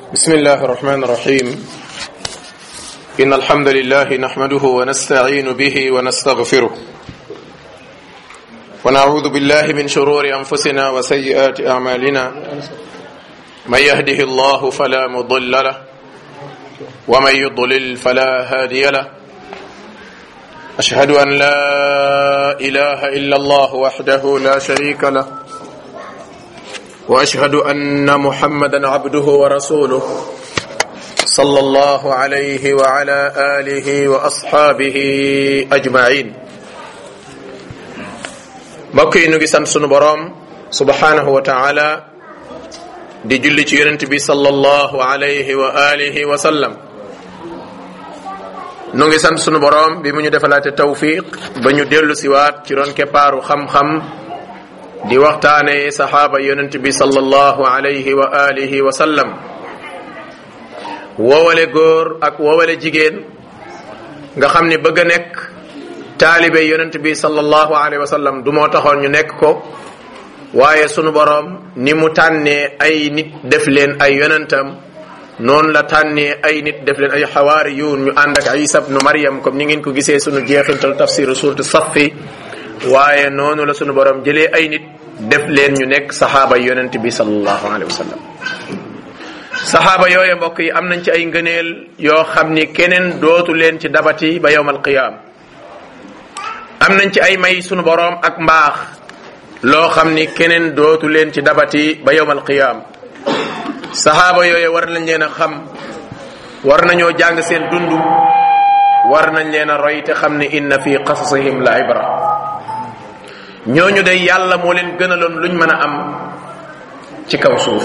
بسم الله الرحمن الرحيم إن الحمد لله نحمده ونستعين به ونستغفره ونعوذ بالله من شرور أنفسنا وسيئات أعمالنا من يهده الله فلا مضل له ومن يضلل فلا هادي له أشهد أن لا إله إلا الله وحده لا شريك له واشهد ان محمدا عبده ورسوله صلى الله عليه وعلى اله واصحابه اجمعين mbokk yi ñu ngi sant sunu boroom subhanahu wa taala di julli ci yonent bi sallallahu alayhi wa alihi wa sallam nu ngi sant sunu boroom bi mu ñu defalaate tawfiq ba ñu dellu siwaat ci ron keppaaru xam-xam di waxtaane saxaaba yonent bi sallallahu alayhi wa alihi wa sallam woowale góor ak woowale jigéen nga xam ni bëgg a nekk taalibe yonent bi sallallahu alayhi wa sallam du moo taxoon ñu nekk ko waaye sunu boroom ni mu tànnee ay nit def leen ay yonentam noonu la tànnee ay nit def leen ay xawaariyuun ñu ànd ak isa bnu maryam comme ni ngeen ko gisee sunu jeexintal tafsiru suuratu saffi waaye noonu la sunu borom jëlee ay nit def leen ñu nekk saxaaba yonent bi sallallahu alayhi wa sallam saxaaba yooye mbokk yi am nañ ci ay ngëneel yoo xam ni keneen dootu leen ci dabati ba yowmal qiyaam am nañ ci ay may sunu borom ak mbaax loo xam ni keneen dootu leen ci dabati ba yowmal qiyaam saxaaba yooye war nañ leen a xam war nañoo jàng seen dund war nañ leen a roy te xam ni inna fi qasasihim la ibra ñooñu day yàlla moo leen gënaloon luñ mën a am ci kaw suuf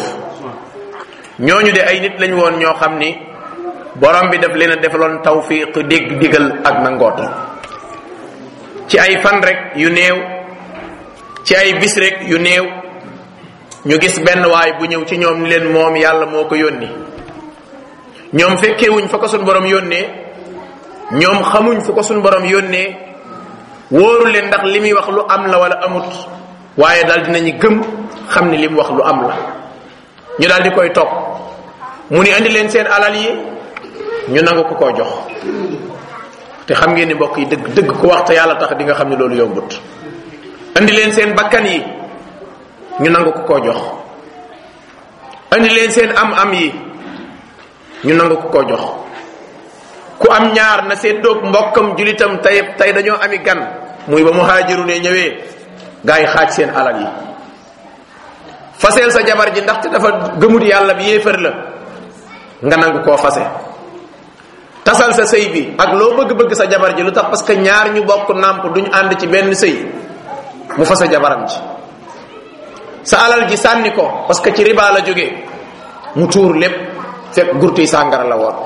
ñooñu de ay nit lañ woon ñoo xam ni borom bi daf leen a defaloon tawfiq dégg digal ak nangooto ci ay fan rek yu néew ci ay bis rek yu néew ñu gis benn waay bu ñëw ci ñoom ni leen moom yàlla moo ko yónni ñoom fekkewuñ fa ko suñ borom yónnee ñoom xamuñ fu ko suñ borom yónnee wóoru leen ndax li muy wax lu am la wala amut waaye daal dinañu gëm xam ni li mu wax lu am la ñu daal di koy topp mu ni andi leen seen alal yi ñu nangu ko koo jox te xam ngeen ni mbokk yi dëgg dëgg ku wax te yàlla tax di nga xam ne loolu yombut andi leen seen bakkan yi ñu nangu ko koo jox andi leen seen am-am yi ñu nangu ko koo jox ku am ñaar na seen doog mbokkam julitam tey tey dañoo ami gan muy ba muhaajiru ne ñëwee gaa yi xaaj seen alal yi faseel sa jabar ji ndaxte dafa gëmut yàlla bi yéefar la nga nangu koo fase tasal sa sëy bi ak loo bëgg-bëgg sa jabar ji lu tax parce que ñaar ñu bokk nàmp duñ ànd ci benn sëy mu fase jabaram ji sa alal ji sànni ko parce que ci riba la jógee mu tuur lépp fekk gurtuy sàngara la woon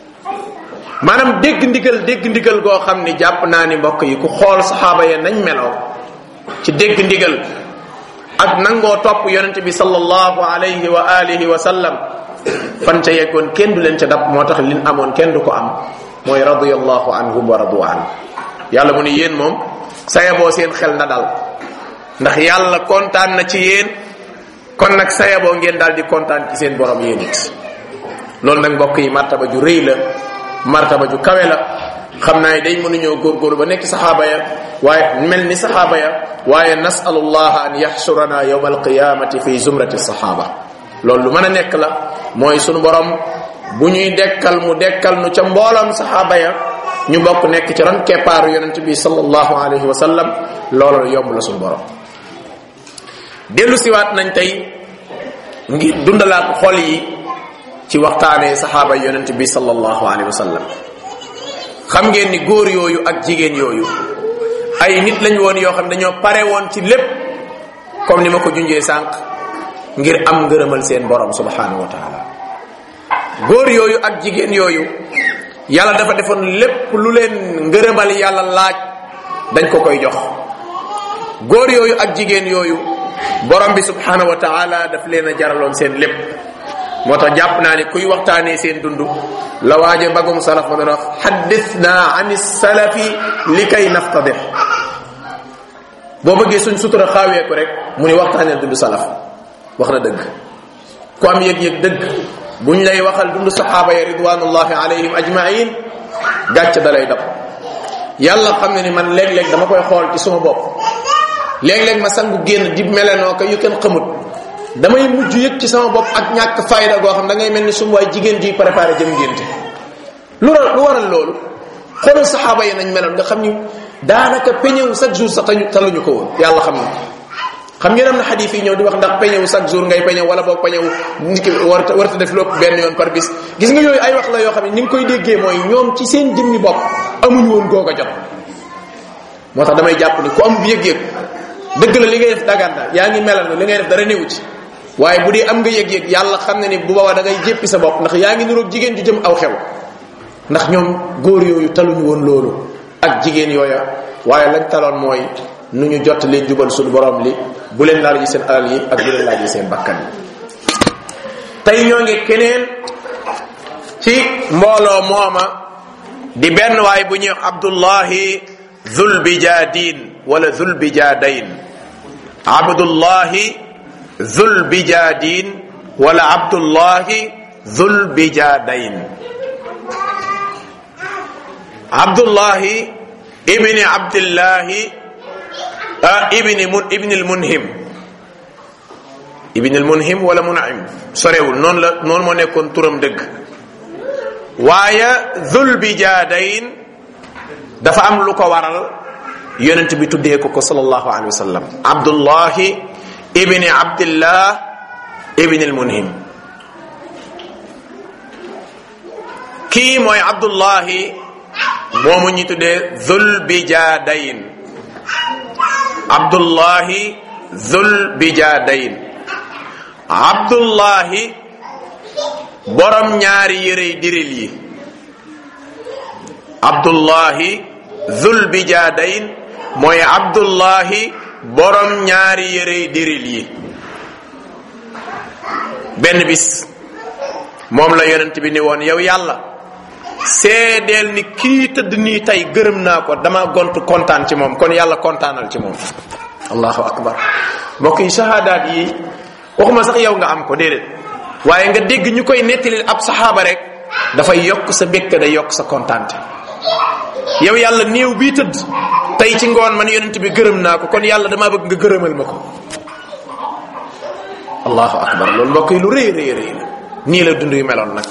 maanaam dégg ndigal dégg ndigal goo xam ni jàpp naa ni mbokk yi ku xool saxaaba ya nañ meloo ci dégg ndigal ak nangoo topp yonente bi sallallahu alayhi wa alihi wa sallam fan ca yeggoon kenn du leen ca dab moo tax lin amoon kenn du ko am mooy radiyallahu anhum wa radu an yàlla mu ni yéen moom sayaboo seen xel na dal ndax yàlla kontaan na ci yéen kon nag sayaboo ngeen daal di kontaan ci seen borom yéen it loolu nag mbokk yi martaba ju rëy la martaba ju kawe la xam naa ne day mënuñoo góorgóorlu ba nekk saxaaba ya waaye mel ni saxaaba ya waaye nasalullah an yaxsurana yowma alqiyamati fi zumrati saxaaba loolu lu mën a nekk la mooy sunu borom bu ñuy dekkal mu dekkal nu ca mboolam saxaaba ya ñu bokk nekk ci ron keppaaru yonent bi sallallahu alayhi wa sallam loolu yomb la sunu borom dellu siwaat nañ tey ngir dundalaat xol yi ci waxtaanee saxaaba yonent bi sallallahu alayhi wa sallam xam ngeen ni góor yooyu ak jigéen yooyu ay nit lañ woon yoo xam dañoo pare woon ci lépp comme ni ma ko junjee sànq ngir am ngërëmal seen borom subhanahu wa taala góor yooyu ak jigéen yooyu yàlla dafa defoon lépp lu leen ngërëmal yàlla laaj dañ ko koy jox góor yooyu ak jigéen yooyu borom bi subhanahu wa taala daf leen a jaraloon seen lépp moo tax jàpp naa ne kuy waxtaanee seen dund la waaje mbagum salaf ma doon wax xaddisna an salafi li kay naftadix boo bëggee suñ sutura xaaweeku rek mu ni waxtaanee dund salaf wax na dëgg ku am yëg-yëg dëgg buñ lay waxal dund saxaaba ya ridwanullahi alayhim ajmain gàcc da lay dab yàlla xam ne ni man léeg-léeg dama koy xool ci suma bopp léeg-léeg ma sangu génn di melenoo ko yu kenn xamut damay mujj yëg ci sama bopp ak ñàkk fayda goo xam da ngay mel ni sum waay jigéen ji préparé jëm ngénte lu lu waral loolu xoolal saxaaba yi nañ meloon nga xam ni daanaka peñewu chaque jour sax tañu taluñu ko woon yàlla xam na xam ngeen am na xadis yi ñëw di wax ndax peñewu chaque jour ngay peñew wala boog peñewu nit ki warta warta def lépp benn yoon par bis gis nga yooyu ay wax la yoo xam ne ni nga koy déggee mooy ñoom ci seen jëmmi bopp amuñu woon googa jot moo tax damay jàpp ni ku am yëg-yëg dëgg la li ngay def daganta yaa ngi melal li ngay def dara néew ci waaye bu dee am nga yëg-yëg yàlla xam ne ni bu boobaa da ngay jéppi sa bopp ndax yaa ngi niroog jigéen ju jëm aw xew ndax ñoom góor yooyu taluñu woon loolu ak jigéen yooya waaye lañ taloon mooy nu ñu jot leen jubal suñu borom li bu leen laal yi seen alal yi ak bu leen laal yi seen bakkan yi tey ñoo ngi keneen ci mbooloo mooma di benn waay bu ñuy wax abdullahi zulbijadin wala zulbijadain abdullahi zulbijadin wala abdullahi zulbijadain abdullahi ibni abdillahi ibni mun ibni almunhim ibni almunhim wala munaim sorewul noonu la noonu moo nekkoon turam dëgg waaye zulbijadain dafa am lu ko waral yonent bi tuddee ko ko sallallahu alayhi wa sallam abdullahi ibni abdillah ibni almunhim kii mooy abdullahi moomu ñi tuddee zulbijadain abdullahi zulbijadain abdullahi borom ñaari yërey diril yi abdullahi zulbijadain mooy abdullahi borom ñaari yërey diril yi benn bis moom la yonent bi ni woon yow yàlla seedeel ni kii tëdd nii tey gërëm naa ko dama gont kontaan ci moom kon yàlla kontaanal ci moom allahu akbar mbokk yi shahadaat yi waxuma sax yow nga am ko déedéet waaye nga dégg ñu koy nettalil ab saxaaba rek dafay yokk sa békk day yokk sa kontaante yow yàlla néew bii tëdd tey ci ngoon man yonent bi gërëm naa ko kon yàlla dama bëgg nga gërëmal ma ko allahu akbar loolu mbokk yi lu rëy rëy rëy la nii la dund yu meloon nag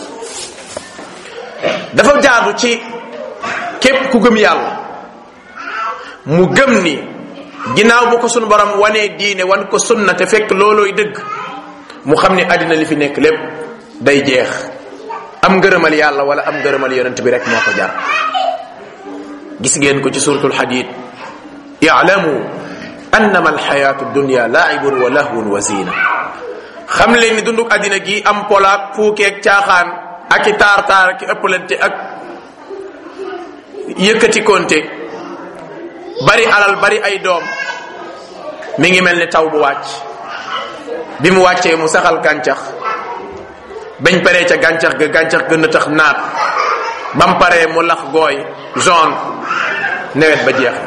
dafa jaadu ci képp ku gëm yàlla mu gëm ni ginnaaw bu ko sunu borom wanee diine wan ko sunna te fekk loolooy dëgg mu xam ni àddina li fi nekk lépp day jeex am ngërëmal yàlla wala am ngërëmal yonent bi rek moo ko jar gis ngeen ko ci suratul hadid i'lamu annama alxayatu dunya laibun wa lahwun wa zina xam leen ni dunduk àddina gi am polaak fuukeeg caaxaan ak i taar taar ak i ëppalante ak yëkkati konte bari alal bari ay doom mi ngi mel ni taw bu wàcc bi mu wàccee mu saxal gàncax bañ paree ca gàncax ga gàncax gën a tax naat bam paree mu lax gooy jaune nawet ba jeex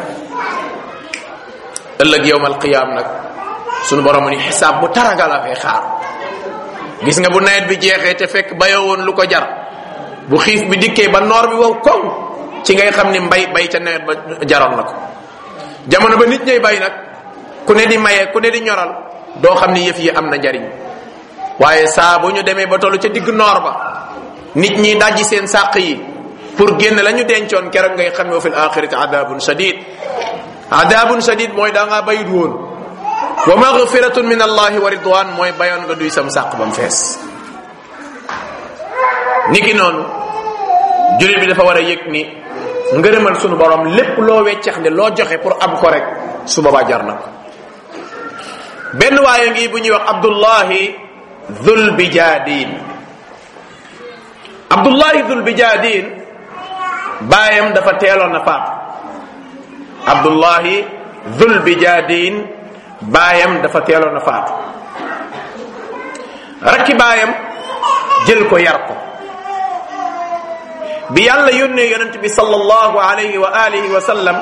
ëllëg yowmal qiyaam nag sunu borom ni xisaab bu taraga la fay xaar gis nga bu nawet bi jeexee te fekk bayoo woon lu ko jar bu xiif bi dikkee ba noor bi wow koŋ ci ngay xam ni mbay bay ca nawet ba jaroon na ko jamono ba nit ñay bay nag ku ne di maye ku ne di ñoral doo xam ni yëf yi am na njariñ waaye saa bu ñu demee ba tollu ca digg noor ba nit ñi dajji seen sàq yi pour génn la ñu dencoon keroog ngay xam ne wa fil axirati adabun shadid adabun shadid mooy da ngaa bayut woon wa maghfiratun min allahi wa ridwan mooy bayoon nga duy sam sàq ba mu fees niki noonu jullit bi dafa war a yëg ni ngërëmal sunu borom lépp loo weccax ne loo joxe pour am ko rek su boobaa jar na ko benn waaye ngi bu ñuy wax abdullahi dhul bijadin abdullahi dhul bijadin baayam dafa teeloon na faatu abdullahi dhul bijadin baayam dafa teeloon a faatu rakki baayam jël ko yar ko bi yàlla yónnee yonent bi sallallahu alayhi wa alihi wa sallam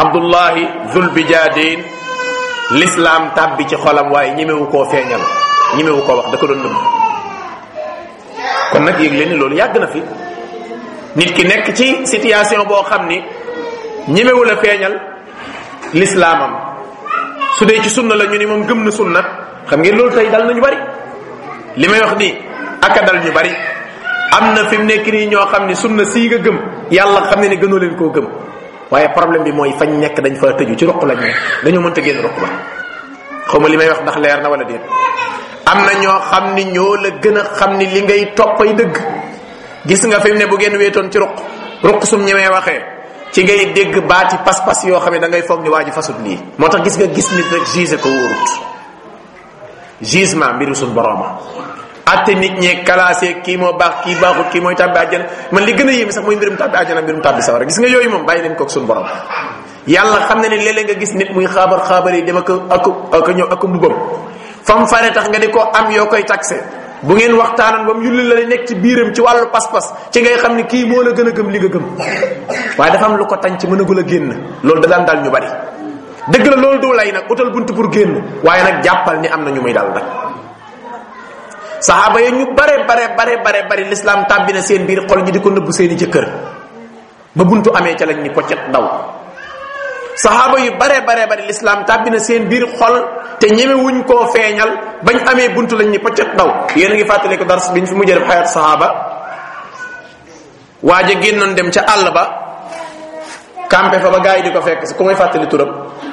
abdullahi zulbijadin l'islam tàbbi ci xolam waaye ñemewu koo feeñal ñimewu koo wax da ko doon nëbb kon nag yëg leen ni loolu yàgg na fi nit ki nekk ci situation boo xam ni ñimewu la feeñal lislaamam su dee ci sunna la ñu ni moom gëm na sunna xam ngeen loolu tey dal nañu bari li may wax nii aka dal ñu bari am na fi mu nekk nii ñoo xam ni sunna sii nga gëm yàlla xam ne ne gënoo leen koo gëm waaye problème bi mooy fañ nekk dañ fa tëju ci ruq lañ ne dañoo mënta génn ruq ba xaw ma li may wax ndax leer na wala déet am na ñoo xam ni ñoo la gën a xam ni li ngay toppay dëgg gis nga fi mu ne bu ngeen wéetoon ci ruq ruq sum ñemee waxee ci ngay dégg baati pas-pas yoo xam ne da ngay foog ni waa ji fasut lii moo tax gis nga gis nit rek juge ko wóorut jugement mbiru suñ borooma atte nit ñee classé kii moo baax kii baaxut kii mooy tàbbi àjjana man li gën a yéeme sax mooy mbirum tàbbi àjjana mbirum tàbbi sawara gis nga yooyu moom bàyyi leen koog suñ borom yàlla xam na ne léeg-léeg nga gis nit muy xaabar xaabar yi dem ak ak ak ñëw ak mbubam fam fare tax nga di ko am yoo koy taxé bu ngeen waxtaanan ba mu yulli la nekk ci biiram ci wàllu pas-pas ci ngay xam ni kii moo la gën a gëm li nga gëm waaye dafa am lu ko tañ ci mënagul a génn loolu da daan dal ñu bari dëgg la loolu du lay nag utal bunt pour génn waaye nag jàppal ni am na ñu muy dal nag saxaaba yi ñu bare bare bare bare bari l'islam tàbbi na seen biir xol ñi di ko nëbb seeni jëkkër ba buntu amee ca lañ ni poccet daw saxaaba yu bare bare bari l'islam tàbbi na seen biir xol te ñeme wuñ koo feeñal bañ amee buntu lañ ni poccet daw yéen a ngi fàttali ko dars biñ fi mujjee def xayat saxaaba waaja génnoon dem ca àll ba campé fa ba gars yi di ko fekk si ku may fàttali turam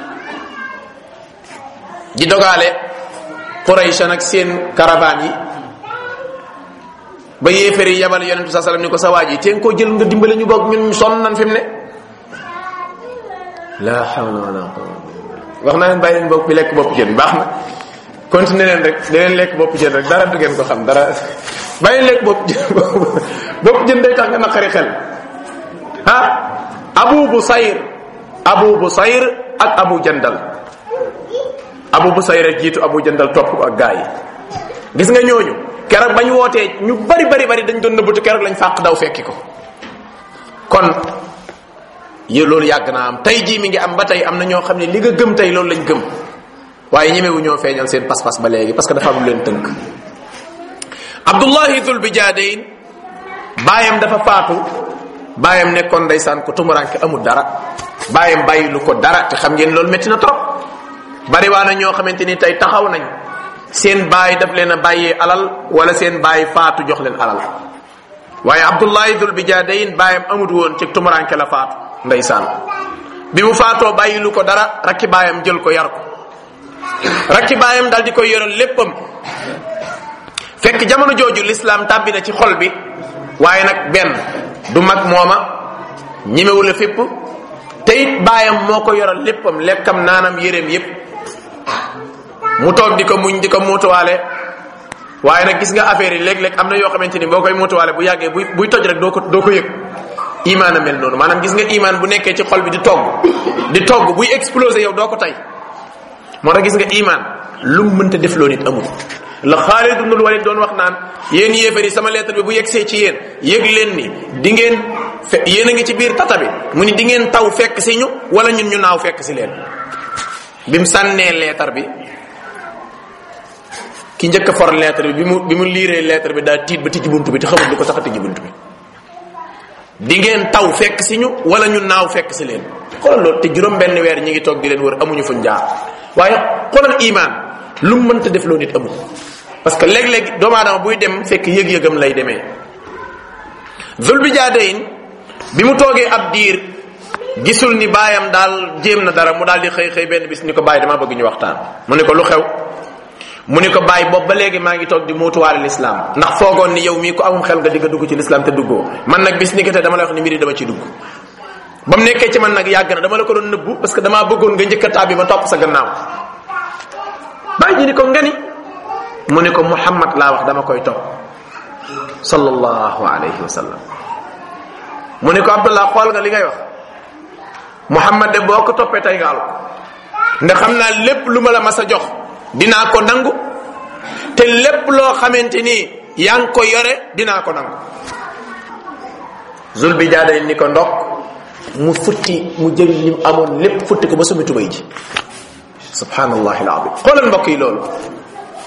di dogaale Quraysh nag seen caravane yi ba yéefar yi yabal yonent bi sallam ni ko sa waaj yi teen koo jël nga dimbale ñu bokk ñun sonn nan fi mu ne la hawla wala quwwata wax naa leen bàyyi leen bopp bi lekk bopp jën baax na continuer leen rek da leen lekk bopp jën rek dara du ngeen ko xam dara bàyyi leen lekk bopp jën bopp jën day tax nga naqari xel ah abu busayr abu busayr ak abu jandal abu busayr a jiitu abu jandal topp ak gaa yi gis nga ñooñu keroog bañ wootee ñu bari bari bari dañ doon nëbbatu keroog lañ fàq daw fekki ko kon yé loolu yàgg naa am tey jii mi ngi am ba tey am na ñoo xam ne li nga gëm tey loolu lañ gëm waaye ñemewu ñoo feeñal seen pas-pas ba léegi parce que dafa am lu leen tënk abdullahi dul bijaadayn baayam dafa faatu baayam nekkoon ndeysaan ko tumuranke amul dara baayam bàyyilu ko dara te xam ngeen loolu métti na trop bari waa na ñoo xamante ni tey taxaw nañ seen baay daf leen a bàyyee alal wala seen baay faatu jox leen alal waaye abdullahi dul bijaadayn baayam amut woon ci tumuranke la faatu ndeysaan bi mu faatoo bàyyilu ko dara rakki baayam jël ko yar ko rakki baayam dal di koy yoral léppam fekk jamono jooju l'islam tàbbi na ci xol bi waaye nag benn du mag mooma ñimewu la fépp te it baayam moo ko yoral léppam lekkam naanam yéreem yépp mu toog di ko muñ di ko muutuwaale waaye nag gis nga affaire yi léeg-léeg am na yoo xamante ni boo koy muutuwaale bu yàggee buy buy toj rek doo ko doo ko yëg imaan a mel noonu maanaam gis nga imaan bu nekkee ci xol bi di togg di togg buy exploser yow doo ko tey moo tax gis nga imaan lu mu mënta def loo nit amul la Xaalid ibnul Walid doon wax naan yéen yéefar yi sama lettre bi bu yegsee ci yéen yëg leen ni di ngeen fe yéen a ngi ci biir tata bi mu ni di ngeen taw fekk si ñu wala ñun ñu naaw fekk si leen bi mu sànnee lettre bi ki njëkk a for lettre bi bi mu bi mu liiree lettre bi daa tiit ba tijji buntu bi te xamul lu ko tax a tijji buntu bi di ngeen taw fekk si ñu wala ñu naaw fekk si leen xoolal loolu te juróom benn weer ñi ngi toog di leen wër amuñu fuñ jaar waaye xoolal imaan lu mu mënta def loo nit amul parce que léeg-léeg doomu aadama buy dem fekk yëg-yëgam lay demee zul bi jaadayin bi mu toogee ab diir gisul ni baayam daal jéem na dara mu daal di xëy xëy benn bis ni ko bàyyi dama bëgg ñu waxtaan mu ne ko lu xew mu ni ko bàyyi boobu ba léegi maa ngi toog di muutuwaale l'islam ndax foogoon ni yow mii ko amum xel nga di nga dugg ci l'islam te duggoo man nag bis ni ko te dama lay wax ni mbiri dama ci dugg ba mu nekkee ci man nag yàgg na dama la ko doon nëbbu parce que damaa bëggoon nga njëkk a tàbbi ma topp sa gannaaw bàyyi ji ni ko ngani mu ni ko muhammad laa wax dama koy topp sallallahu alayhi wa sallam mu ni ko abdullah xool nga li ngay wax muhammad de boo ko toppee tey nga alu ndax xam naa lépp lu ma la mas a jox dinaa ko nangu te lépp loo xamante ni yaa ngi ko yore dinaa ko nangu zul bi jaaday ni ko ndox mu futti mu jël lim amoon lépp futti ko ba sumi tubay ji subhanallahi alazim xoolal mbokk yi loolu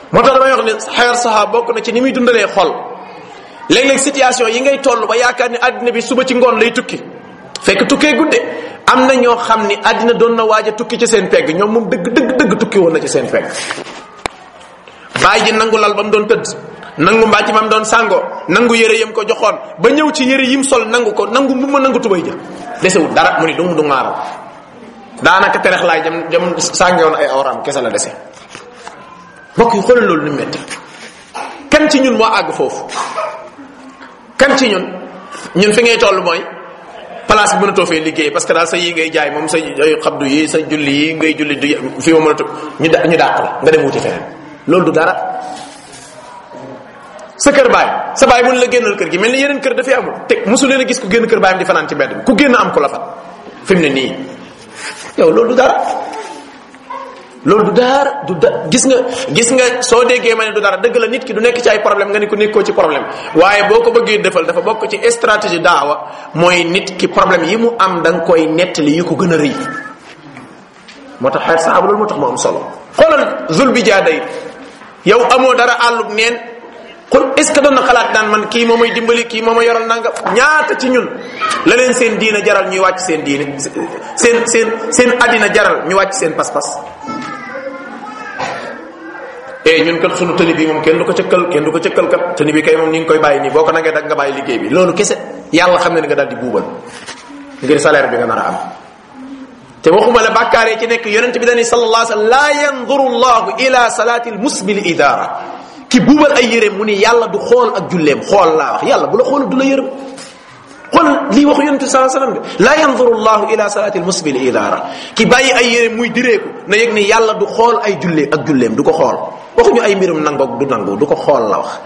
moo tax damay wax ne xeer saxaa bokk na ci ni muy dundalee xol léeg-léeg situation yi ngay toll ba yaakaar ni àddina bi suba ci ngoon lay tukki fekk tukkee gudde am na ñoo xam ni àddina doon na waaj a tukki ci seen pegg ñoom moom dëgg dëgg dëgg tukki woon na ci seen pegg bàyyi ji nangu lal ba mu doon tëdd nangu mbàjj ma mu doon sàngoo nangu yëre yam ko joxoon ba ñëw ci yëre yim sol nangu ko nangu mu ma nangu tubay ja desewul dara mu ni du mu du ngaaral daanaka terex laay jam jam sàngewoon ay awraam kese la dese mbokk yi xoolal loolu ni metti kan ci ñun moo àgg foofu kan ci ñun ñun fi ngay toll mooy place bi mënatoo fee liggéey parce que daal sa yi ngay jaay moom sa xabdu yi sa julli yi ngay julli du fi ma mënatu ñu da ñu dàq la nga dem wuti feneen loolu du dara sa kër baay sa baay mun la génnal kër gi mel ni yeneen kër dafay amul te mosu leen a gis ku génn kër baayam di fanaan ci mbedd bi ku génn am ku la fat fi mu ne nii yow loolu du dara loolu du dara du da gis nga gis nga soo déggee ma ne du dara dëgg la nit ki du nekk ci ay problème nga ni ko nekkoo ci problème waaye boo ko bëggee defal dafa bokk ci stratégie daawa mooy nit ki problème yi mu am da nga koy nettali yu ko gën a rëy moo tax xeet saaba loolu moo tax mu am solo xoolal zul bi jaaday yow amoo dara àllub neen kon est ce que doon na xalaat daan man kii moo may dimbali kii moo ma yoral nanga ñaata ci ñun la leen seen diina jaral ñuy wàcc seen diine seen seen seen addina jaral ñu wàcc seen pas-pas eh ñun kat sunu tëni bi moom kenn du ko cëkkal kenn du ko cëkkal kat tëni bi kay moom ni nga koy bàyyi nii boo ko nangee dag nga bàyyi liggéey bi loolu kese yàlla xam ne ni nga daal di buubal ngir salaire bi nga nar a am te waxuma la bàkkaar yi ci nekk yonent bi dañuy sallallahu alayhi wa sallam la yanduru llahu ila salati almusbil idara ki buubal ay yéreem mu ni yàlla du xool ak julleem xool laa wax yàlla bu la xool du la yërëm xool lii waxu yonente saa sallam de la yanzuru llahu ila salati almusbil idara ki bàyyi ay yéreem muy direeku na yëg ni yàlla du xool ay jullee ak julleem du ko xool waxuñu ay mbirum nangoog du nangu du ko xool la wax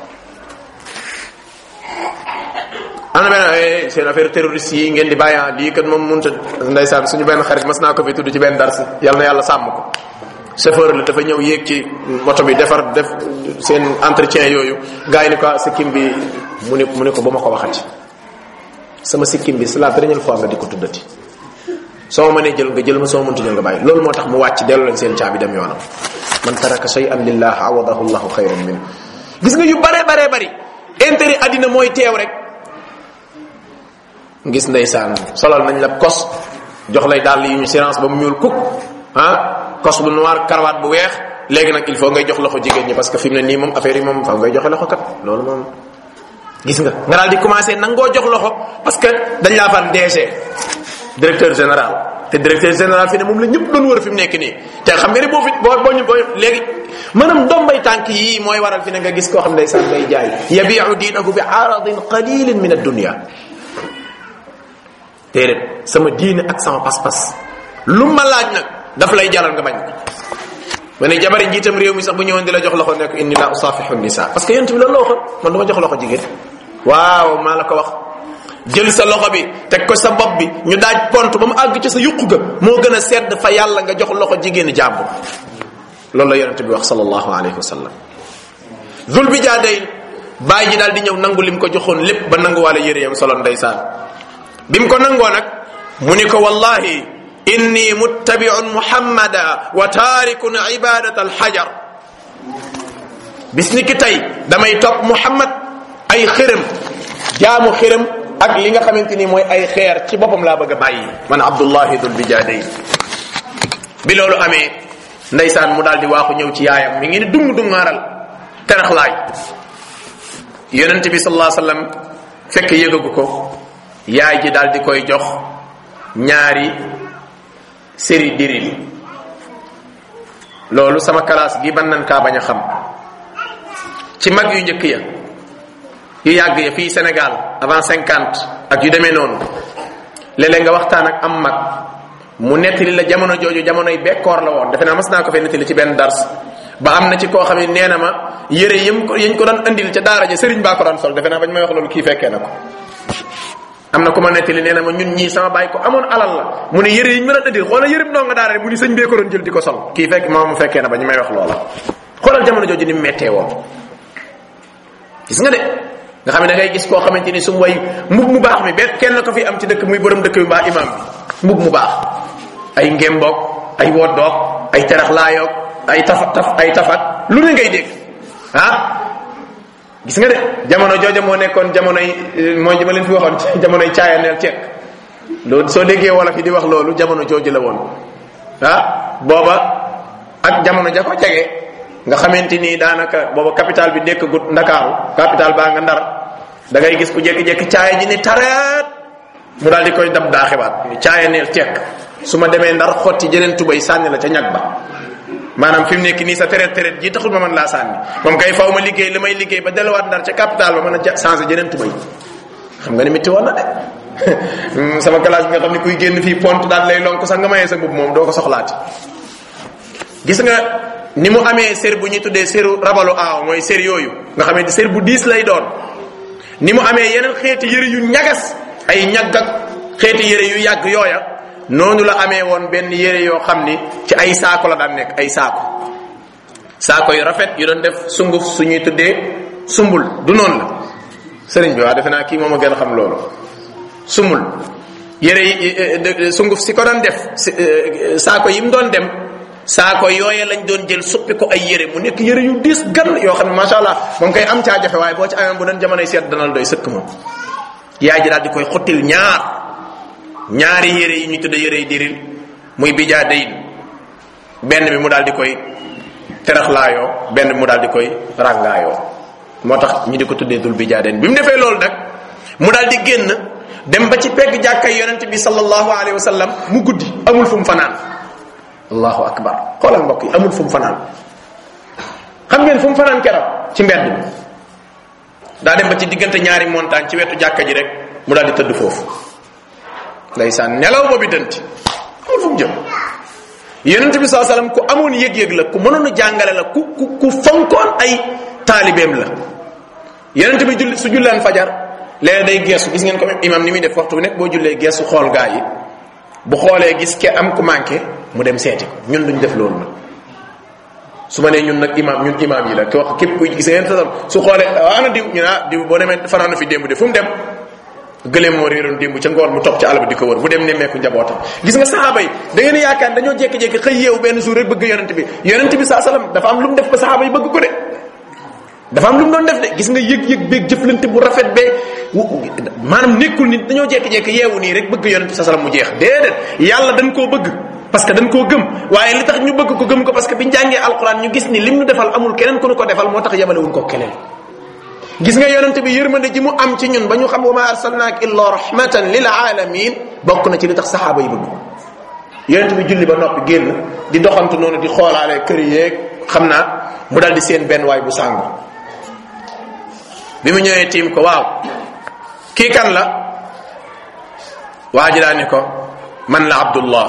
ana benn seen affaire terroriste yi ngeen di bàyyi lii kat moom mënut a ndeysaan suñu benn xarit mas naa ko fi tudd ci benn dars yàlla na yàlla sàmm ko chauffeur la dafa ñëw yéeg ci moto bi defar def seen entretien yooyu gars yi ni ko sikkim bi mu ne mu ne ko ba ma ko waxati sama sikkim bi c'est la première fois nga di ko tuddati soo ma mënee jël nga jël ma soo mënta jël nga bàyyi loolu moo tax mu wàcc dellu leen seen caabi dem yoonam man taraka shay'an lillah awadahu llahu xayran min gis nga yu bare bare bari intérêt addina mooy teew rek gis ndeysaan solal nañ la kos jox lay dàll yu ñu silence ba mu ñuul kuk ah kos bu noir karawaat bu weex léegi nag il faut ngay jox loxo jigéen ñi parce que fi mu ne nii moom affaire yi moom fa ngay joxe loxo kat loolu moom gis nga nga daal di commencé nangoo jox loxo parce que dañ laa fan DG directeur général te directeur général fi ne moom la ñëpp doon wër fi mu nekk nii te xam nga ne boo fi boo boo ñu boo léegi maanaam ndombay tànk yii mooy waral fi ne nga gis koo xam ne sax day jaay yabiu diinahu bi aradin qalilin min ad-dunya déedéet sama diine ak sama pas-pas lu ma laaj nag daf lay jaral nga bañ ma ne jabari njiitam réew mi sax bu ñëwoon di la jox loxo nekk inni la usafihu nisa parce que yonent bi loolu la waxoon man dama jox loxo jigéen waaw maa la ko wax jël sa loxo bi teg ko sa bopp bi ñu daaj pont ba mu àgg ci sa yuqu ga moo gën a sedd fa yàlla nga jox loxo jigéen jàmbur loolu la yonent bi wax sallallahu alayhi wa sallam zul bi jaaday bàyyi ji daal di ñëw nangu lim ko joxoon lépp ba nanguwaale yére yam soloon ndeysaan bi mu ko nangoo nag mu ni ko wallahi inni muttabiun muhammada wa taarikun ibadat alxajar bis ni ki tey damay topp muhammad ay xërëm jaamu xërëm ak li nga xamante ni mooy ay xeer ci boppam laa bëgg a bàyyi man abdullahi dul bijaaday bi loolu amee ndeysaan mu daal di waaxu ñëw ci yaayam mi ngi ni dung dungaaral teraxlaay yonente bi sallallahu alayhi wasallam fekk yëgagu ko yaay ji daal di koy jox ñaari séri diril loolu sama classe gi ban nan kaa bañ a xam ci mag yu njëkk ya yu yàgg ya fii Sénégal avant cinquante ak yu demee noonu léeg-léeg nga waxtaan ak am mag mu nettali la jamono jooju jamonoy bekkoor la woon defe naa mas naa ko fee nettali ci benn dars ba am na ci koo xam ne nee na ma yére yëm ko yañ ko doon andil ca daara ja sëriñ baa ko daan sol defe naa bañ may wax loolu kii fekkee na ko am na ku ma nettali nee na ma ñun ñii sama bàyyi ko amoon alal la mu ne yére yi ñu mën a andil xoolal yërëm ndoo nga daara mu ni sëñ bee ko doon jël di ko sol kii fekk maa mu fekkee na ba ñu may wax loola xoolal jamono jooju ni mu mettee woon gis nga de nga xam ne da ngay gis koo xamante ni su mu way mbub mu baax mi benn kenn ko fi am ci dëkk muy borom dëkk bi mbaa imam bi mbub mu baax ay ngémboog ay woddoog ay teraxlaayoog ay tafat taf ay tafat lu ne ngay dégg ah gis nga de jamono jooja moo nekkoon jamonoy mooy ji ma leen fi waxoon jamonoy caayaneel ceek loolu soo déggee wolof yi di wax loolu jamono jooju la woon ah booba ak jamono ja ko jege nga xamante ni daanaka booba capital bi nekk gut ndakaaru capital baa nga ndar da ngay gis ku jékki-jékki caaya ji ni tareet mu daal di koy dab daa xibaat ni caaya neel tekk su ma demee ndar xotti jeneen tubay sànni la ca ñag ba maanaam fi mu nekk nii sa tereet tereet ji taxul ma mën laa sànni moom kay faw ma liggéey li may liggéey ba delluwaat ndar ca capital ba mën a changé jeneen tubay xam nga ni métti woon na de sama classe bi nga xam ne kuy génn fii pont daal lay lonk sax nga mayee sa mbubb moom doo ko soxlaati gis nga ni mu amee sér bu ñuy tuddee séru rabalu aaw mooy sér yooyu nga xamante sér bu diis lay doon ni mu amee yeneen xeeti yëre yu ñagas ay ñagg ak xeeti yëre yu yàgg yooya noonu la amee woon benn yëre yoo xam ni ci ay saako la daan nekk ay saako saako yu rafet yu doon def sunguf suñuy tuddee sumbul du noonu la sëriñ bi waa defe naa kii moom a gën a xam loolu sumbul yëre yi sunguf si ko doon def saako yi mu doon dem saako yooye lañ doon jël suppi ko ay yére mu nekk yére yu diis gan yoo xam ne macha allah moom kay am caa jafe waaye boo ci amee bu doon jamonoy seet danal doy sëkk moom yaay ji daal di koy xottil ñaar ñaari yére yi ñu tudde yére yi diril muy bijaa dayin benn bi mu daal di koy teraxlaayoo benn bi mu daal di koy ràngaayoo moo tax ñu di ko tuddee dul bijaa dayin bi mu defee loolu nag mu daal di génn dem ba ci pegg jàkkay yonent bi sallallahu alayhi wa sallam mu guddi amul fu mu fanaan allahu akbar xoolal mbokk yi amul fu mu fanaan xam ngeen fu mu fanaan keroog ci mbedd bi daa dem ba ci diggante ñaari montagne ci wetu jàkka ji rek mu daal di tëdd foofu ndeysaan nelaw boobu dënti amul fu mu jëm yonente bi saa sallam ku amoon yëg-yëg la ku mënoon a jàngale la ku ku ku fonkoon ay taalibeem la yonente bi julli su julleen fajar léeg day geesu gis ngeen ko imam ni muy def waxtu bu nekk boo jullee geesu xool gaa yi bu xoolee gis ke am ku manqué mu dem seeti ko ñun duñ def loolu nag su ma nee ñun nag imam ñun imam yi la ki wax képp kuy gis ngeen tasam su xoolee ana diw ñu ah diw boo demee fanaan na fi démb de fu mu dem gëleem moo réeroon démb ca ngoon mu topp ci àll ba di ko wër mu dem nemmeeku njabootam gis nga saxaaba yi da ngeen yaakaar dañoo jékki-jékki xëy yeewu benn jour rek bëgg yonent bi yonent bi saa salaam dafa am lu mu def ba saxaaba yi bëgg ko de dafa am lu mu doon def de gis nga yëg-yëg beeg jëflante bu rafet bee maanaam nekkul nit dañoo jékki-jékki yeewu nii rek bëgg yonent bi saa salaam mu jeex déedéet yàlla dañ koo bëgg parce que dañ koo gëm waaye li tax ñu bëgg ko gëm ko parce que biñ jàngee alquran ñu gis ni lim ñu defal amul keneen ku ñu ko defal moo tax yemalewuñ ko keneen gis nga yonente bi yërmande ji mu am ci ñun ba ñu xam wa ma arsalnaak illa rahmatan lil alamin bokk na ci li tax saxaaba yi bëgg yonente bi julli ba noppi génn di doxantu noonu di xoolaale kër yeeg xam naa mu dal di seen benn waay bu sàngu bi mu ñëwee tiim ko waaw kii kan la waa ji daa ni ko man la abdullah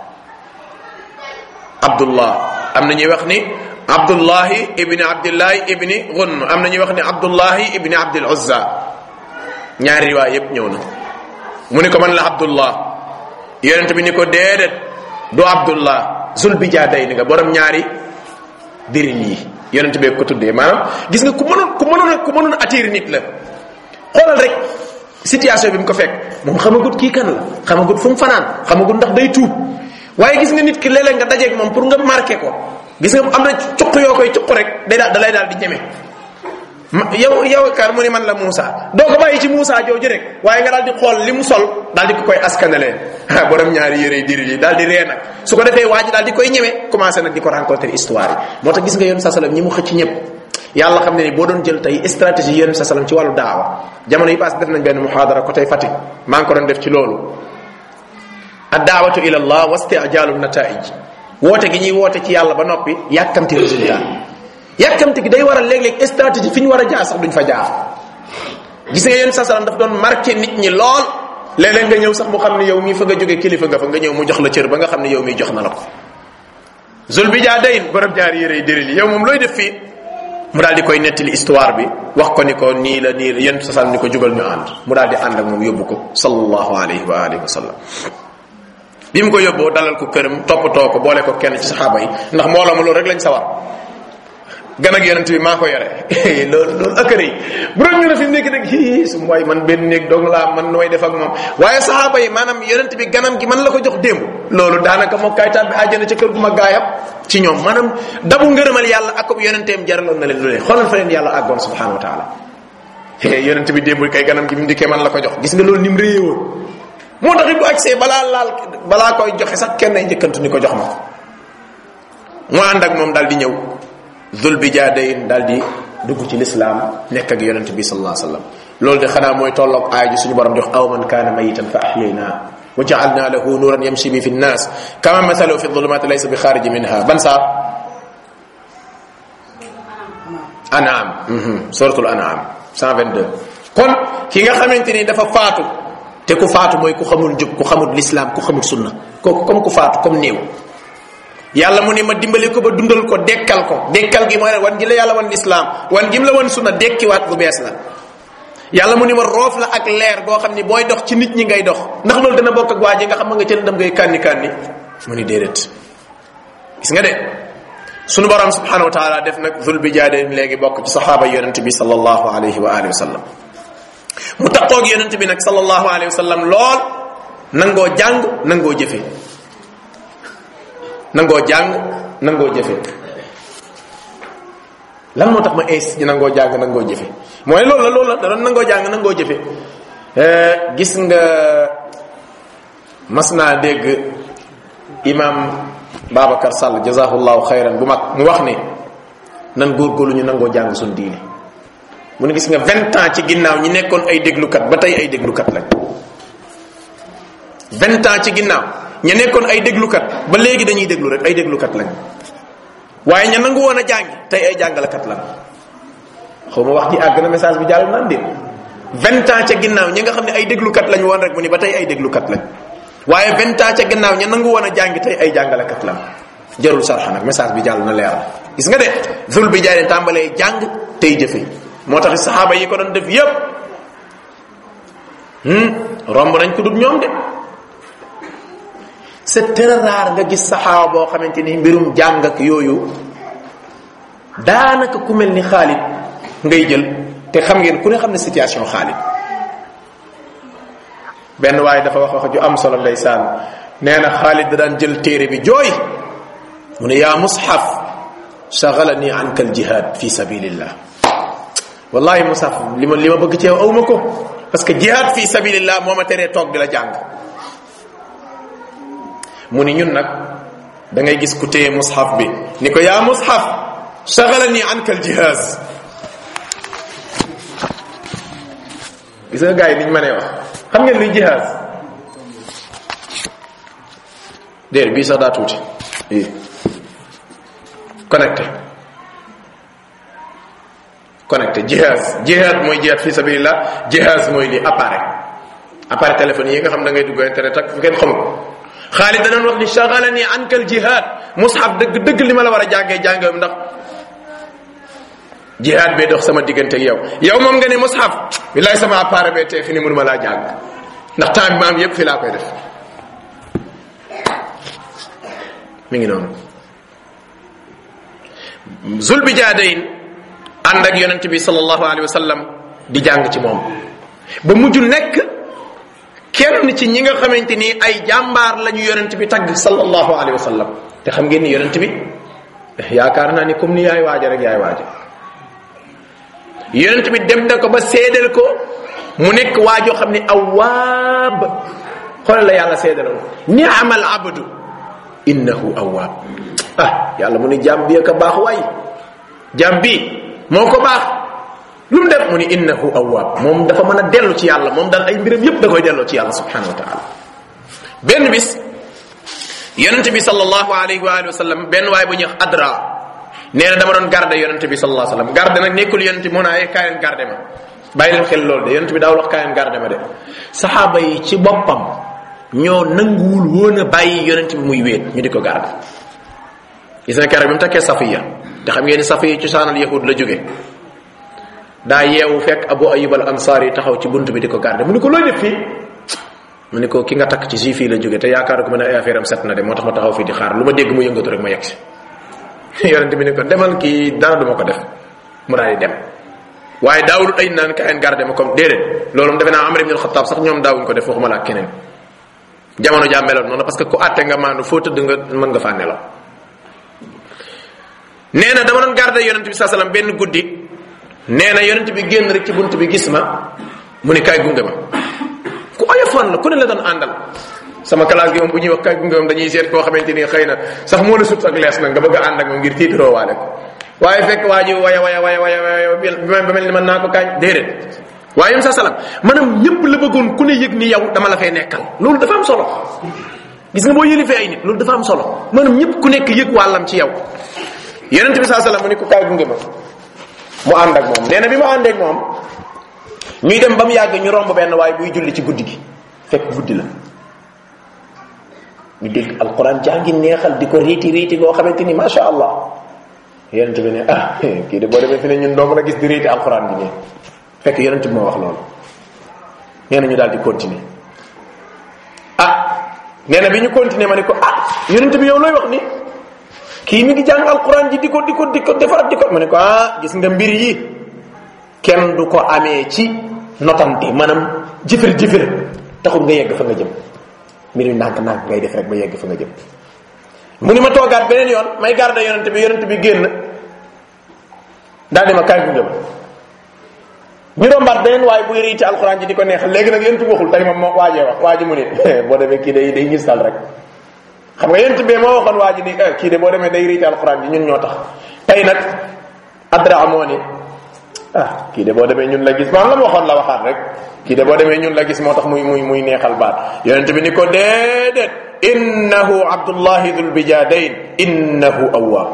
abdullah am na ñuy wax ni abdullahi ibni abdillahi ibni gunn am na ñuy wax ni abdullahi ibni abdil uzza ñaari riwaay yépp ñëw na mu ni ko man la abdullah yonent bi ni ko déedéet du abdullah zul bijaaday ni nga borom ñaari diril yi yonent bee ko tuddee maanaam gis nga ku mënoon ku mënoon ku mënoon attirer nit la xoolal rek situation bi mu ko fekk moom xamagut kii kan la xamagut fu mu fanaan xamagut ndax day tuub waaye gis nga nit ki léeg-léeg nga dajeeg moom pour nga marqué ko gis nga am na cuq yoo koy cuq rek day daal da lay daal di ñeme yow yow kar mu ni man la Moussa doo ko bàyyi ci Moussa jooju rek waaye nga daal di xool li mu sol daal di ko koy askanalee ah borom ñaari yére yi diri yi daal di ree nag su ko defee waa ji daal di koy ñeme commencé nag di ko rencontrer histoire yi moo tax gis nga yoon sa salam ñi mu xëcc ñëpp yàlla xam ne ni boo doon jël tey stratégie yoon sa salam ci wàllu daawa jamono yi pass def nañ benn muhadara côté Fatick maa ngi ko doon def ci loolu ad daawatu ila allah wa isti'jaalu nataij woote gi ñuy woote ci yàlla ba noppi yàkkamti résultat yàkkamti gi day waral léeg-léeg stratégie fi ñu war a jaar sax duñ fa jaar gis nga yéen sa salam daf doon marqué nit ñi lool léeg-léeg nga ñëw sax mu xam ne yow mii fa nga jógee kilifa nga fa nga ñëw mu jox la cër ba nga xam ne yow mii jox na la ko zul bi jaa dayin borom jaar yére yi déril yow moom looy def fii mu daal di koy nettali histoire bi wax ko ni ko nii la nii la yéen sa salam ni ko jugal ñu ànd mu daal di ànd ak moom yóbbu ko sallallahu alayhi wa alihi wa sallam bi mu ko yóbboo dalal ko këram toppatoo ko boole ko kenn ci saxaaba yi ndax mbooloo ma loolu rek lañ sawar gan ak yonent bi maa ko yore loolu loolu ëkkër yi bu doon ñu ne fi mu nekk rek hii su mooy man benn néeg dong laa man nooy def ak moom waaye saxaaba yi maanaam yonent bi ganam gi man la ko jox démb loolu daanaka moo kaay tàbbi àjjana ca kër gu ma gaayam ci ñoom maanaam dabu ngërëmal yàlla ak ko yonenteem jaraloon na leen lu ne xoolal fa leen yàlla àggoon subhanahu wa taala yonent bi démb kay ganam gi mu dikkee man la ko jox gis nga loolu ni mu réyee woon moo tax it bu agsee balaa laal balaa koy joxe sax kenn ay njëkkantu ni ko jox ma ko mu ànd ak moom daal di ñëw zul bi jaadayin daal di dugg ci lislaam nekk ak yonent bi sallallahu alayhi wasallam loolu de xanaa mooy tolloog aaya ji suñu borom jox aw man kaana mayitan fa ahyayna wa ja'alna lahu nuran yamshi bi fi nnas kama mathalu fi dhulumati laysa bi kharij minha ban saar an'am suratul an'am 122 kon ki nga xamante ni dafa faatu te ku faatu mooy ku xamul njub ku xamul lislaam ku xamul sunna kooku comme ku faatu comme néew yàlla mu ne ma dimbali ko ba dundal ko dekkal ko dekkal gi mooy wan gi la yàlla wan lislaam wan gi mu la wan sunna dekkiwaat bu bees la yàlla mu ni ma roof la ak leer goo xam ni booy dox ci nit ñi ngay dox ndax loolu dana bokk ak waa ji nga xam nga ca ndam ngay kànni kànni mu ni déedéet gis nga de sunu borom subhanahu wa taala def nag zul bi jaade léegi bokk ci saxaaba yonent bi sallallahu alayhi wa alihi wa sallam mu taqoog yonent bi nag sallallahu alayhi wa sallam lool nangoo jàng nangoo jëfe nangoo jàng nangoo jëfe lan moo tax ma ins ci nangoo jàng nangoo jëfe mooy loolu la loolu la da doon nangoo jàng nangoo jëfe gis nga mas naa dégg imam Babacar Sall jazahullahu xayran bu mag mu wax ne nan góorgóorlu ñu nangoo jàng suñ diine mu ne gis nga vingt ans ci ginnaaw ñi nekkoon ay déglukat ba tey ay déglukat lañ vingt ans ci ginnaaw ña nekkoon ay déglukat ba léegi dañuy déglu rek ay déglukat lañ waaye ña nangu woon a jàngi tey ay jàngalekat lañ xaw ma wax ji àgg na message bi jàll naan déet vingt ans ca ginnaaw ñi nga xam ne ay déglukat lañ woon rek mu ni ba tey ay déglukat lañ waaye vingt ans ca ginnaaw ña nangu woon a jàngi tey ay jàngalekat lañ jarul sarxa nag message bi jàll na leer gis nga de zul bi jaay tàmbalee jàng tey jëfe moo tax saxaaba yi ko doon def yépp romb nañ ko dut ñoom de c'est très rare nga gis saxaaba boo xamante ni mbirum jàng ak yooyu daanaka ku mel ni Xaalid ngay jël te xam ngeen ku ne xam ne situation Xaalid benn waaye dafa wax wax ju am solo ndeysaan nee na Xaalid da daan jël téere bi jooy mu ne yaa mushaf shagalani anka al jihad fi sabilillah wallahi mushaf li ma li ma bëgg ci yow awma ko parce que jihad fi sabilillah moo ma teree toog di la jàng mu ni ñun nag da ngay gis ku téye mushaf bi ni ko yaa mushaf shagalani anka al jihaz gis nga gars yi niñ mënee wax xam ngeen luy jihaz déer bii sax daa tuuti i connecté connecté jihaz jihaz mooy jihad fi sabilillah jihaz mooy lii appareil appareil téléphone yi nga xam da ngay dugg internet ak ngeen xamul Xaalid danañ wax ni shagalani anka al jihad mushaf dëgg dëgg li ma la war a jàngee jàngee ndax jihad bee dox sama diggante ak yow yow moom nga ne mushaf billaay sama appareil bee tee fi ni mënuma laa jàng ndax temps bi ma am yépp fi laa koy def mi ngi noonu zul bi jaadayin ànd ak yonent bi sallallahu alayhi wa sallam di jàng ci moom ba mujj nekk kenn ci ñi nga xamante ni ay jàmbaar lañu yonent bi tagg sallallahu alayhi wa sallam te xam ngeen ni yonent bi yaakaar naa ni comme ni yaay waaja rek yaay waaja yonent bi dem na ko ba seedal ko mu nekk waajoo xam ne awaab xoolal la yàlla seedaloon ni'mal abdu innahu awaab ah yàlla mu ni jaam bi ka baax waay jaam bi moo ko baax lu mu def mu ni innahu awaab moom dafa mën a dellu ci yàlla moom daal ay mbiram yépp da koy delloo ci yàlla subhanahu wa taala benn bis yonente bi sallallahu alayhi wa alihi wa sallam benn waay bu ñuy wax adra nee na dama doon garde yonente bi sallallahu alayhi wa sallam garde nag nekkul yonente bi moo naa ay kaay leen garde ma bàyyi leen xel loolu de yonente bi daawul wax kaay leen garde ma de saxaaba yi ci boppam ñoo nanguwul woon a bàyyi yonente bi muy wéet ñu di ko garde gis na keroog bi mu takkee safiya te xam ngeen ni safiya cosaanal yahud la jóge daa yeewu fekk abu ayub al ansari taxaw ci bunt bi di ko garde mu ni ko looy def fii mu ni ko ki nga takk ci juif yi la jóge te yaakaar ko mën a ay affaire am set na de moo tax ma taxaw fii di xaar lu ma dégg mu yëngatu rek ma yegg si yonente bi ni ko demal kii dara duma ko def mu daal di dem waaye daawul ay naan kaay garde ma comme déedéet loolu defe naa Amar ibn al-Khattab sax ñoom daawuñ ko def waxuma la ak keneen jamono jaa meloon noonu parce que ku àtte nga maandu foo tëdd nga mën nga faa nelaw nee na dama doon garde yonent bi saa sallam benn guddi nee na yonent bi génn rek ci bunt bi gis ma mu ni kaay gunge ma ku oyofoon la ku ne la doon àndal sama classe gi moom bu ñuy wax kaay gunge moom dañuy seet koo xamante ni xëy na sax moo la sut ak lees nag nga bëgg a ànd ak moom ngir tiitaroo waale ko waaye fekk waa ji waya waya waya waya waya ba mel ni mën naa ko kaañ déedéet waaye sa salam maanaam ñëpp la bëggoon ku ne yëg ni yow dama la fay nekkal loolu dafa am solo gis nga boo yëlifee ay nit loolu dafa am solo maanaam ñëpp ku nekk yëg wàllam ci yow yonente bi saa salam mu ni ko kaay gunge ma mu ànd ak moom nee na bi ma àndeek moom ñuy dem ba mu yàgg ñu romb benn waaye buy julli ci guddi gi fekk guddi la ñu dégg alquran jàngi neexal di ko riiti riiti goo xamante ni macha allah yonente bi ne ah kii de boo demee fi ne ñun dong la gis di riiti alquran bi ne fekk yonente bi moo wax loolu nee na ñu daal di continuer ah nee na bi ñu continuer ma ne ko ah yonente bi yow looy wax ni kii mi ngi jàng alquran ji di ko di ko di ko defaraat di ko ma ne ko ah gis nga mbir yi kenn du ko amee ci notante maanaam jëfër jëfër taxul nga yegg fa nga jëm mbir yi ndànk ndànk ngay def rek ba yegg fa nga jëm mu ni ma toogaat beneen yoon may garde yonente bi yonente bi génn daal di ma kaay gunge ma ñu rombaat beneen waaye buy riiti alquran ji di ko neexal léegi nag yonente bi waxul tey moom moo waajee wax waa ji mu ni boo demee kii day day ngis dal rek xam nga yonente bi moo waxoon waa ji ni kii de boo demee day riiti alquran ji ñun ñoo tax tey nag adra moo ni ah kii de boo demee ñun la gis maam la ma waxoon la waxaat rek kii de boo demee ñun la gis moo tax muy muy muy neexal baat yonent bi ni ko déedéet innahu abdullahi dul bijadayn innahu awwaab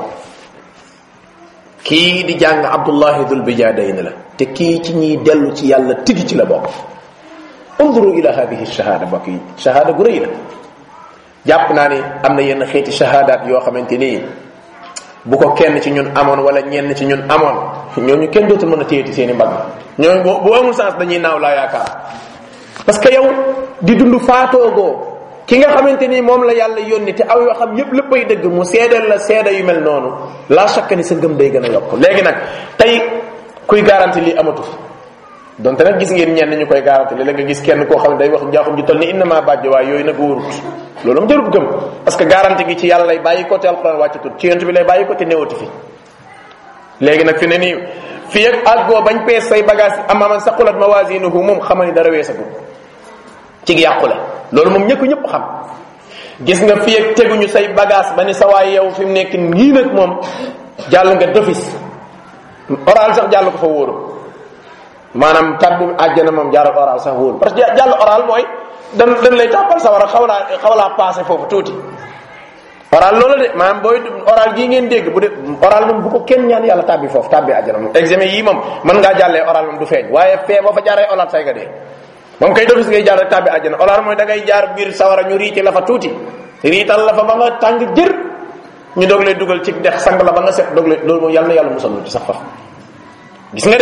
kii di jàng abdullahi dul bijadayn la te kii ci ñiy dellu ci yàlla tigi ci la bokk unduru ila hadihi shahada mbokk yi shahada gu rëy la jàpp naa ni am na yenn xeeti shahadaat yoo xamante nii bu ko kenn ci ñun amoon wala ñenn ci ñun amoon ñooñu kenn dootul mën a téyeti seen i mbagg ñooñu bu bu amul sens dañuy naaw laa yaakaar parce que yow di dund faatoogoo ki nga xamante ni moom la yàlla yónni te aw yoo xam yépp léppay dëgg mu seedeel la seede yu mel noonu laa chaque ni sa ngëm day gën a yokk léegi nag tey kuy garanti lii amatu fi donte nag gis ngeen ñenn ñu koy garanti li la nga gis kenn koo xam ne day wax njaaxum ji toll ni innama bàjj waaye yooyu nag wóorut loolu mu jarut gëm parce que garanti gi ci yàlla lay bàyyi ko te alquran wàccatut ci yonent bi lay bàyyi ko te néewati fi léegi nag fi ne nii fii ak àggoo bañ pees say bagage amaman saqulat mawasinuhu moom xamal ni dara weesagut ci yàqule loolu moom ñëpp ñëpp xam gis nga fii ak teguñu say bagage ba ni sa waay yow fi mu nekk nii nag moom jàll nga d'office oral sax jàll ko fa wóoru maanaam tabbi àjjana moom jaaral oral sax wóoru parce que jàll oral mooy dan dan lay tàppal sa war a xaw laa xaw laa passé foofu tuuti oral loolu de maanaam booy oral gii ngeen dégg bu de oral moom bu ko kenn ñaan yàlla tàbbi foofu tàbbi àjjana moom examen yii moom mën ngaa jàllee oral moom du feeñ waaye fee boo fa jaaree oral say nga dee moom kay defis ngay jaar rek tàbbi àjjana oral mooy da ngay jaar biir sawara ñu riiti la fa tuuti riital la fa ba nga tàng jër ñu doog lay dugal ci dex sang la ba nga set doog lay loolu moom yàlla na yàlla musal ci sax fa gis nga de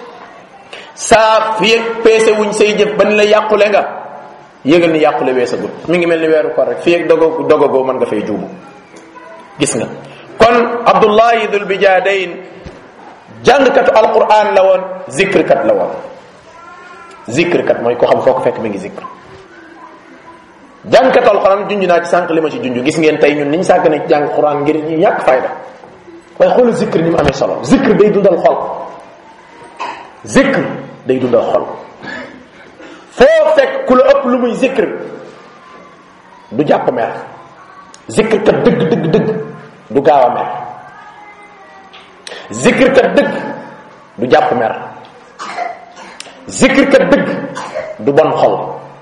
saa fi peese wuñ say jëf ba ni la yàqule nga yëgal ni yàqule weesagut mi ngi mel ni weeru ko rek fii ak dogo dogogoo mën nga fay juubu gis nga kon abdullahi dul bijadayn jàngkatu alquran la woon zikrkat la woon zikrkat mooy ko xam foo ko fekk mi ngi zikr jàngkatu alquran junj naa ci sànq li ma ci junj gis ngeen tey ñun niñ sàgg ne ci jàng quran ngir ñu ñàkk fayda waaye xoolu zikr ni mu amee solo zikr day dundal xol zikr day dundal xol foo fekk ku la ëpp lu muy zikr du jàpp mer zikr kat dëgg dëgg dëgg du gaaw a mer zikr kat dëgg du jàpp mer zikr kat dëgg du bon xol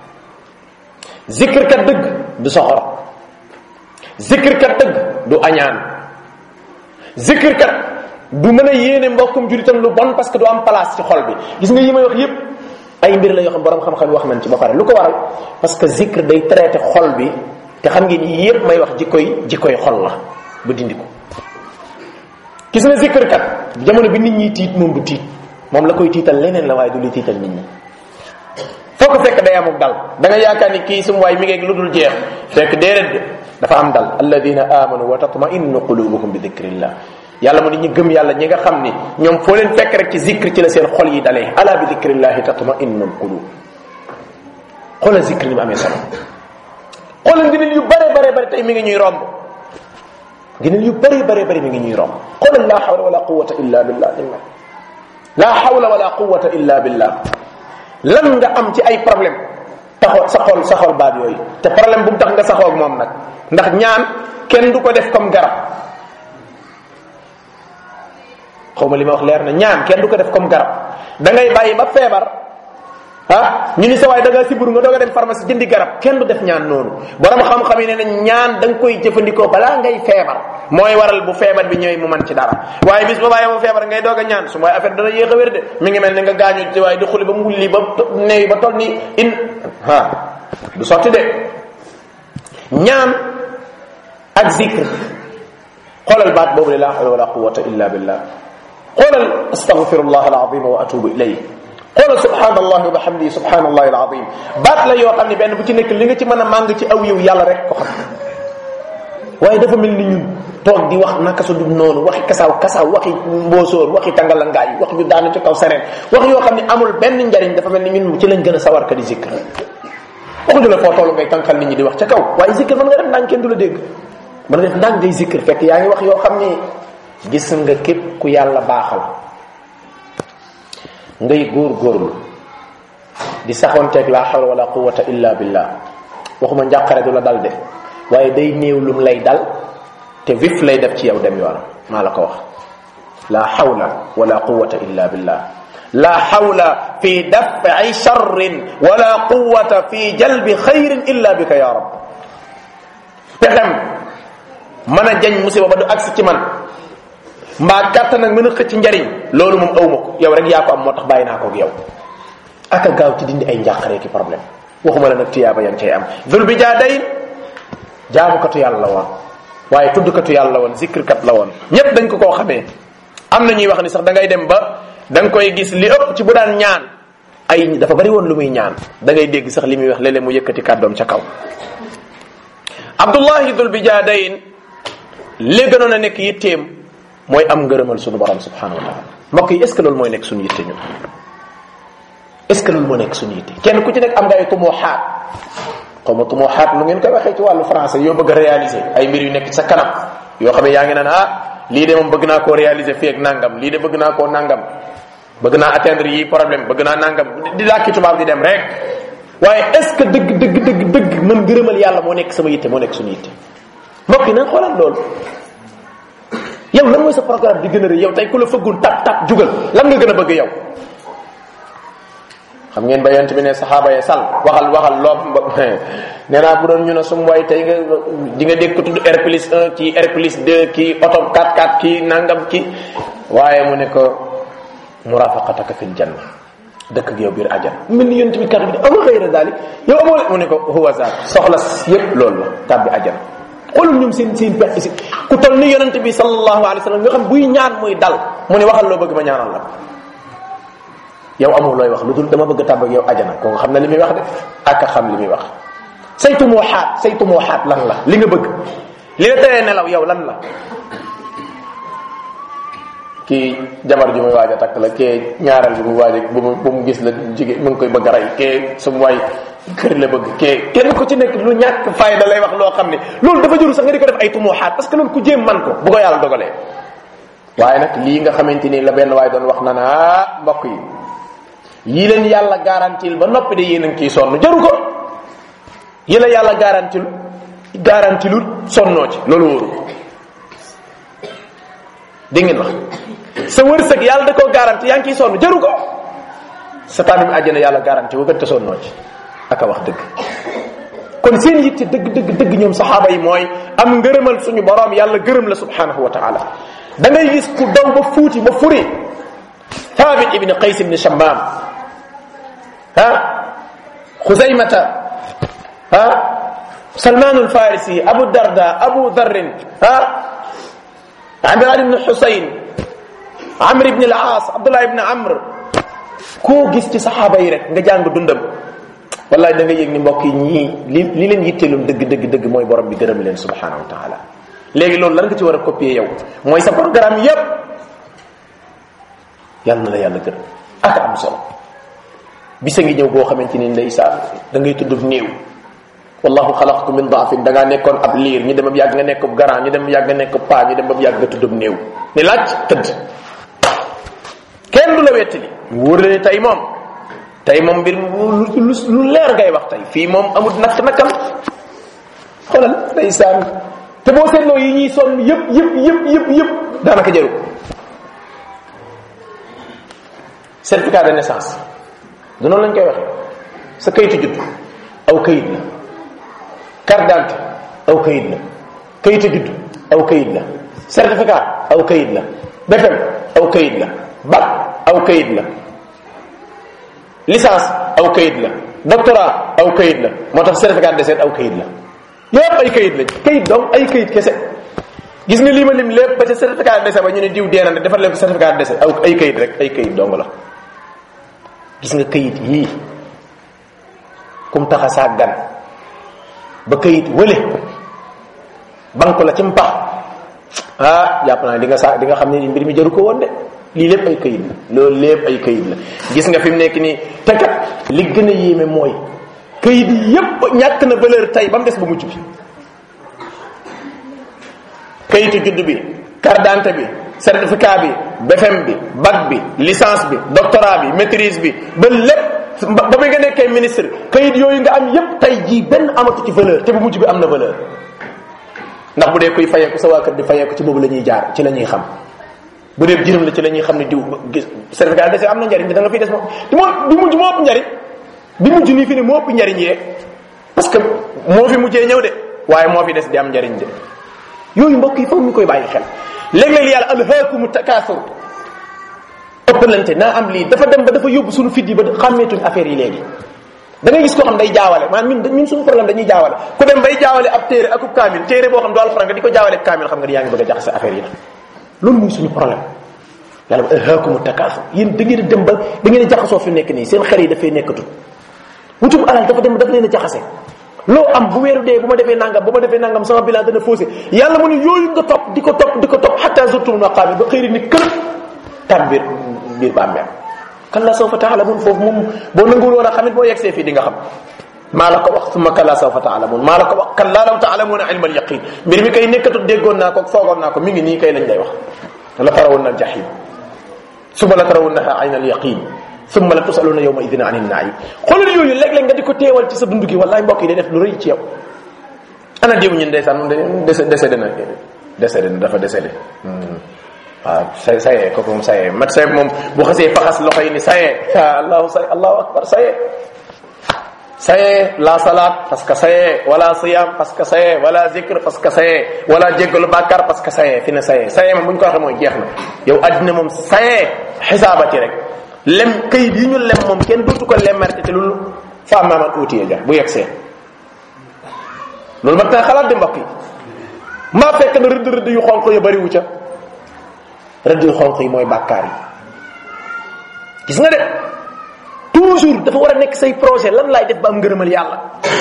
zikr kat dëgg du soxor zikr kat dëgg du añaan zikr kat du mën a yéene mbokkum julitam lu bon parce que du am place ci xol bi gis nga yi may wax yépp ay mbir la yoo xam borom xam-xam wax nañ ci ba pare lu ko waral parce que zikr day traité xol bi te xam ngeen yii yépp may wax jikkoy jikkoy xol la ba dindi ko gis nga zikr kat jamono bi nit ñi tiit moom du tiit moom la koy tiital leneen la waaye du li tiital nit ñi foo ko fekk day amuk dal da nga yaakaar ni kii sum waay mi ngeeg lu dul jeex fekk déedéet de dafa am dal alladina amanu wa tatma'innu qulubuhum bi dhikrillah yàlla mu ni ñi gëm yàlla ñi nga xam ni ñoom foo leen fekk rek ci zikr ci la seen xol yi dalee ala bi dhikrillahi tatma'innu alqulub xoolal zikr ni mu amee solo xoolal ngëneel yu bare bare bare tey mi ngi ñuy romb gënal yu bëri bëri bëri mi ngi ñuy romb xoolal la hawla wala quwata illa billah ni mel la hawla wala quwata illa billah lan nga am ci ay problème taxo sa xol sa xol baat yooyu te problème bu mu tax nga saxoog moom nag ndax ñaan kenn du ko def comme garab xaw ma li ma wax leer na ñaan kenn du ko def comme garab da ngay bàyyi ba feebar ah ñu ni sa waay da nga siburu nga doog a dem pharmacie jëndi garab kenn du def ñaan noonu borom xam-xam yi ne nañ ñaan da nga koy jëfandikoo balaa ngay feebar mooy waral bu feebar bi ñëwee mu man ci dara waaye bis ba bàyyi ba feebar ngay doog a ñaan su mooy affaire dana yéex a wér de mi ngi mel ne nga gaañu ci waaye di xuli ba mulli ba neewi ba toll ni in ah du sotti de ñaan ak zikr xoolal baat boobu la hawla wala quwwata illa billah xoolal astaghfirullah alazim wa atubu ilayh xoolal subhanallah wa bihamdihi subhanallah alazim baat la yoo xam ne benn bu ci nekk li nga ci mën a màng ci aw yiw yàlla rek ko xam waaye dafa mel ni ñun toog di wax naka su dul noonu waxi kasaaw kasaaw waxi mboosóor waxi tàngalangaay wax ñu daanu ci kaw sereen wax yoo xam ne amul benn njariñ dafa mel ni ñun ci lañ gën a sawar ka di zikr waxuñu la foo toll ngay tànkal nit ñi di wax ca kaw waaye zikr mën nga def ndànk kenn du la dégg mën nga def ndànk ngay zikr fekk yaa ngi wax yoo xam ni gis nga képp ku yàlla baaxal ngay góor góorlu di saxoonteeg la hawla wala quwwata illa billah waxuma njàqare du la dal de waaye day néew lum lay dal te vif lay def ci yow dem yoonam maa la ko wax la hawla wala quwwata illa billah la hawla fi daf'i sharrin wala quwwata fi jalbi khayrin illa bika ya rab pexem mën a jañ musiba ba du agsi ci man mbaa kàttan nag mën a xëcc njariñ loolu moom awma ko yow rek yaa ko am moo tax bàyyi naa ko ak yow aka gaaw ci dindi ay njàqaree ki problème waxuma la nag tiyaaba yan cay am dul bi jaa day jaamukatu yàlla la woon waaye tuddkatu yàlla la woon zikrkat la woon ñépp dañ ko koo xamee am na ñuy wax ni sax da ngay dem ba da nga koy gis li ëpp ci bu daan ñaan ay dafa bari woon lu muy ñaan da ngay dégg sax li muy wax léeg-léeg mu yëkkati kàddoom ca kaw abdullahi dul bi jaa dayin li gënoon a nekk yitteem mooy am ngërëmal suñu borom subhanahu wa taala mbokk yi est ce que loolu mooy nekk suñu yitte ñun est ce que loolu moo nekk suñu yitte kenn ku ci nekk am nga ay tumoo-xaat xaw ma tumoo-xaat lu ngeen koy waxee ci wàllu français yoo bëgg a réaliser ay mbir yu nekk ci sa kanam yoo xam ne yaa ngi naan ah lii de moom bëgg naa koo réaliser fii ak nangam lii de bëgg naa koo nangam bëgg naa atteindre yi problème bëgg naa nangam di làkki tubaab di dem rek waaye est ce que dëgg dëgg dëgg dëgg man ngërëmal yàlla moo nekk sama yitte moo nekk suñu yitte mbokk yi nañ xoolal loolu yow lan mooy sa programme di gën a rëy yow tey ku la fëggul tap tap jugal lan nga gën a bëgg yow xam ngeen ba yonent bi ne saxaaba ya sal waxal waxal loo nee naa bu doon ñu ne sum waay tey nga di nga dégg ko tudd R plus 1 kii R plus 2 kii oto 4 4 kii nangam kii waaye mu ne ko murafaqataka fil janna dëkk ak yow biir ajan mel ni yonent bi kat bi amul xëyra daali yow amoo mu ne ko huwa zaak soxla yépp loolu la tàbbi ajan xoolal ñoom seen seen pexe si ku toll ni yonent bi sallallahu alayhi wa sallam nga xam buy ñaan muy dal mu ne waxal loo bëgg ma ñaanal la yow amul looy wax lu dul dama bëgg a tàbb ak yow ajana ko nga xam ne li muy wax de ak a xam li muy wax saytu moo xaat saytu moo xaat lan la li nga bëgg li la teree nelaw yow lan la kii jabar ji muy waaj a takk la kee ñaareel bi mu waaj a bu mu bu mu gis la jigéen mu ngi koy bëgg a rey kee su mu waay kër la bëgg kee kenn ku ci nekk lu ñàkk fayda lay wax loo xam ne loolu dafa jëru sax nga di ko def ay tumoo xaat parce que loolu ku jéem man ko bu ko yàlla dogalee waaye nag lii nga xamante ni la benn waay doon wax na naa mbokk yi yii leen yàlla garantil ba noppi de yéen a ngi ciy sonn jaru ko yi la yàlla garantil garantilul sonnoo ci loolu wóoru dégg ngeen wax sa wërsëg yàlla da koo garanti yaa ngi ciy sonn jaru ko sa tànnum àjjana yàlla garanti wu gën te sonnoo ci aka wax dëgg kon seen yitte dëgg dëgg dëgg ñoom saxaaba yi mooy am ngërëmal suñu borom yàlla gërëm la subhanahu wa taala da ngay gis ku daw ba fuuti ba furi thabit ibni qays ibni shammam ha xuzaymata ha salman alfarisi abu darda abu dharrin ha imran ibn husayn amr ibn al-aas abdullah ibn amr koo gis ci saxaaba yi rek nga jàng dundam wallahi da nga yëg ni mbokk yi ñii li li leen yitteelum dëgg dëgg dëgg mooy borom bi gërëm leen subhanahu wa taala léegi loolu lan nga ci war a copier yow mooy sa programme yépp yàlla na la yàlla gërëm ak am solo bisa ngi ñëw boo xamante ni ndeysaan da ngay tudd néew wallahu xalaqakum min daafin da ngaa nekkoon ab liir ñu dem ba yàgg nga nekk garant ñu dem ba yàgg nga nekk paa ñu dem ba yàgg nga tuddum néew ni laaj tëdd kenn du la wettali mu wóor la ne tey moom tey moom mbir lu lu leer ngay wax tey fii moom amul nakk nakkam xoolal ndeysaan te boo seetloo yi ñuy sonn yëpp yëpp yëpp yëpp yëpp daanaka jaru certificat de naissance du noonu lañ koy waxee sa kayitu judd aw kayit la carte d'identité aw kayit la kayitu judd aw kayit la certificat aw kayit la BFEM aw kayit la bac aw kayit la licence aw kayit la doctorat aw kayit la moo tax certificat de décès aw kayit la yépp ay kayit lañ kayit donc ay kayit kese gis nga lii ma lim lépp ba ca certificat de décès ba ñu ne diw deena ne defar leen ko certificat de décès aw ay kayit rek ay kayit dong la gis nga kayit yii kum tax a sàggan ba kayit wële banque la ci mpax ah jàpp naa di nga sa di nga xam ne mbir mi jaru ko woon de lii lépp ay kayit la loolu lépp ay kayit la gis nga fi mu nekk nii te kat li gën a yéeme mooy kayit yépp ñàkk na valeur tey ba mu des ba mujj bi kayitu judd bi carte d'identité bi certificat bi BFM bi bac bi licence bi doctorat bi maîtrise bi ba lépp ba muy nga nekkee ministre kayit yooyu nga am yépp tey jii benn amatu ci valeur te bu mujj bi am na valeur ndax bu dee kuy fayeeku sa waa kër di fayeeku ci boobu la ñuy jaar ci la ñuy xam bu dee jërëm la ci la ñuy xam ne diw gis certificat de am na njariñ da nga fiy des moom di moo bi mujj moo ëpp njariñ bi mujj nii fi ne moo ëpp njariñ yee parce que moo fi mujjee ñëw de waaye moo fi des di am njariñ de yooyu mbokk yi foog ñu koy bàyyi xel léeg-léeg yàlla alhaakumu takaasur ëppalante naa am lii dafa dem ba dafa yóbbu suñu fit yi ba xàmmeetuñ affaire yi léegi da ngay gis koo xam day jaawale maanaam ñun ñun suñu problème dañuy jaawale ku dem bay jaawale ab téere akub kaamil téere boo xam du alxuraan nga di ko jaawale ak kaamil xam nga di yaa ngi bëgg a jaxase affaire yi nag loolu muy suñu problème yàlla ba alhaakumu takaasur yéen da ngeen a dem ba da ngeen a jaxasoo fi nekk nii seen xel yi dafay nekkatul wutum alal dafa dem dafa leen a jaxase loo am bu weeru dee bu ma defee nangam bu ma defee nangam sama bilan dana faussé yàlla mu ne yooyu nga topp di ko topp di ko topp xatta zurtum maqaami ba xëyri ni kër tam biir biir bàmmeel kalla sawfa taalamun foofu moom boo nanguwul woon a xamit boo yegsee fii di nga xam maa la ko wax summa kalla sawfa taalamun maa la ko wax kalla law taalamuuna ilma al yaqin mbir mi kay nekkatut déggoon naa ko foogoon naa ko mi ngi nii kay lañ lay wax la tarawunna al jahim summa la tarawunnaha ayna al yaqin summa la tusaluna yawma idin anin naim xoolal yooyu léeg-léeg nga di ko teewal ci sa dund gi wallahi mbokk yi day def lu rëy ci yow ana diw ñun ndeysaan moom de décédé na décédé na dafa décédé waaw say sayee kooku moom sayee mat say moom bu xasee faxas loxo yi ni sayee allahu say allahu akbar sayee sayee la salat parce que sayee wala siyam parce que sayee wala zikr parce que sayee wala jéggalu bàkkaar parce que sayee fi ne sayee sayee moom bu ñu ko waxee mooy jeex na yow addina moom sayee xisaabati rek lem kayit yi ñu lem moom kenn dootu ko lemmerte te loolu fa maaman uutiye ja bu yegsee loolu mag tay xalaat di mbokk yi maa fekk na rëdd rëdd yu xonq yu bariwu ca rëdd yu xonq yi mooy bàkkaar yi gis nga de toujours dafa war a nekk say projet lan laay def ba am ngërëmal yàlla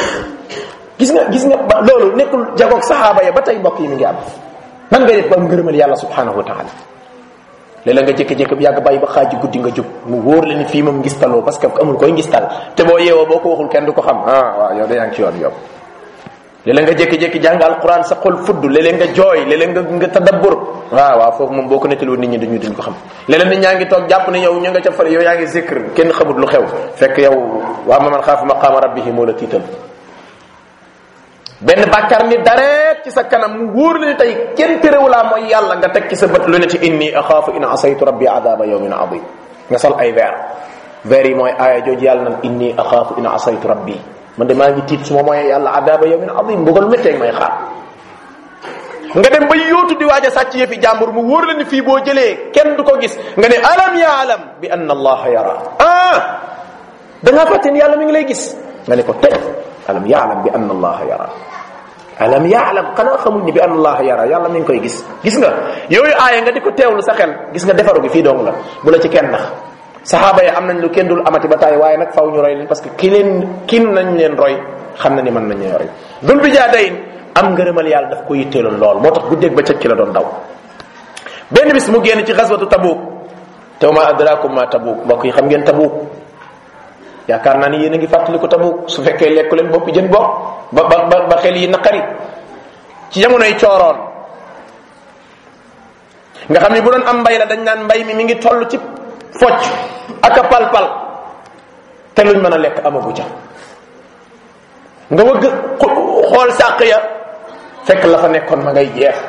gis nga gis nga ba loolu nekkul jagoog saxaaba ya ba tey mbokk yi mi ngi am nan ngay def ba am ngërëmal yàlla subhanahu wa taala léeg-léeg nga jékki-jékki bi yàgg bàyyi ba xaaji guddi nga jóg mu wóor la ni fii moom ngistaloo parce que amul koy ngistal te boo yeewoo boo ko waxul kenn du ko xam ah waaw yow de yaa ngi ci yoon yow léeg-léeg nga jékki-jékki jàng alquran sa xol fudd léeg-léeg nga jooy léeg-léeg nga nga tadabbur waaw waaw foofu moom boo ko nettaloo nit ñi duñu duñ ko xam léeg-léeg nit ñaa ngi toog jàpp ne yow ñu nga ca fale yow yaa ngi zikr kenn xamut lu xew fekk yow waa ma man xaafa maqaama rabbihi moo la tiital benn bàkkaar ni dareet ci sa kanam mu wóor la ni tey kenn terewulaa mooy yàlla nga teg ci sa bët lu ne ci inni axaafu in asaytu rabbi adaba yawmin adim nga sol ay verre verre yi mooy aaya jooju yàlla nan inni axaafu in asaytu rabbi man de maa ngi tiit su ma mooyee yàlla adaba yawmin adim mbugal méttee may xaar nga dem ba yóotu di waaj a sàcc yëfi jàmbur mu wóor la ni fii boo jëlee kenn du ko gis nga ne alam yaalam bi anna allaha yara ah da ngaa fàtte ni yàlla mi ngi lay gis nga ne ko tey alam yaalam bi anna allaha yara alam yaalam xanaa xamuñ ni bi anna allaha yara yàlla mi ngi koy gis gis nga yooyu aaya nga di ko teewlu sa xel gis nga defaru gi fii dong la bu la ci kenn nax saxaaba yi am nañ lu kenn dul amati ba taay waaye nag faw ñu roy leen parce que ki leen kin nañ leen roy xam na ni mën nañ leen roy dul bi jaa dayin am ngërëmal yàlla daf ko yitteeloon lool moo tax guddeeg ba cëg ci la doon daw benn bis mu génn ci xaswatu tabuk te ma adrakum ma tabuk mbokk yi xam ngeen tabuk yaakaar naa ni yéen a ngi fàttali ko tabuk su fekkee lekku leen boppi jën bopp ba ba ba xel yi naqari ci jamonoy cooroon nga xam ni bu doon am mbay la dañ naan mbay mi mi ngi toll ci focc ak a pal-pal te luñ mën a lekk amagu ca nga wëgg xool sàq ya fekk la fa nekkoon ma ngay jeex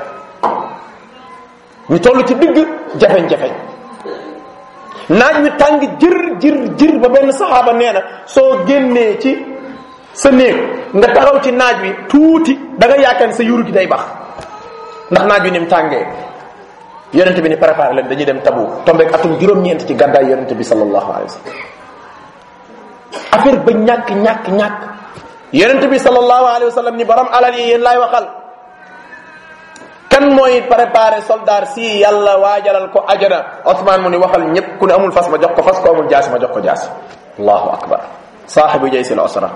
ñu toll ci digg jafeñ-jafeñ naaj wi tàng jër jër jër ba benn saxaaba nee na soo génnee ci sa néeg nga taxaw ci naaj wi tuuti da nga yaakaar sa yuru gi day bax ndax naaj wi ni mu tàngee yonente bi ni préparé leen dañuy dem tabu tombeek atum juróom-ñeent ci gàddaay yonente bi sallallahu alayhi wa sallam affaire ba ñàkk ñàkk ñàkk yonente bi sallallahu alayhi wa sallam ni borom alal yi yéen laay waxal kan mooy préparé soldat si yàlla waajalal ko ajana Ousmane mu ni waxal ñëpp ku ne amul fas ma jox ko fas ko amul jaasi ma jox ko jaasi allahu akbar saaxibu jaysi l osra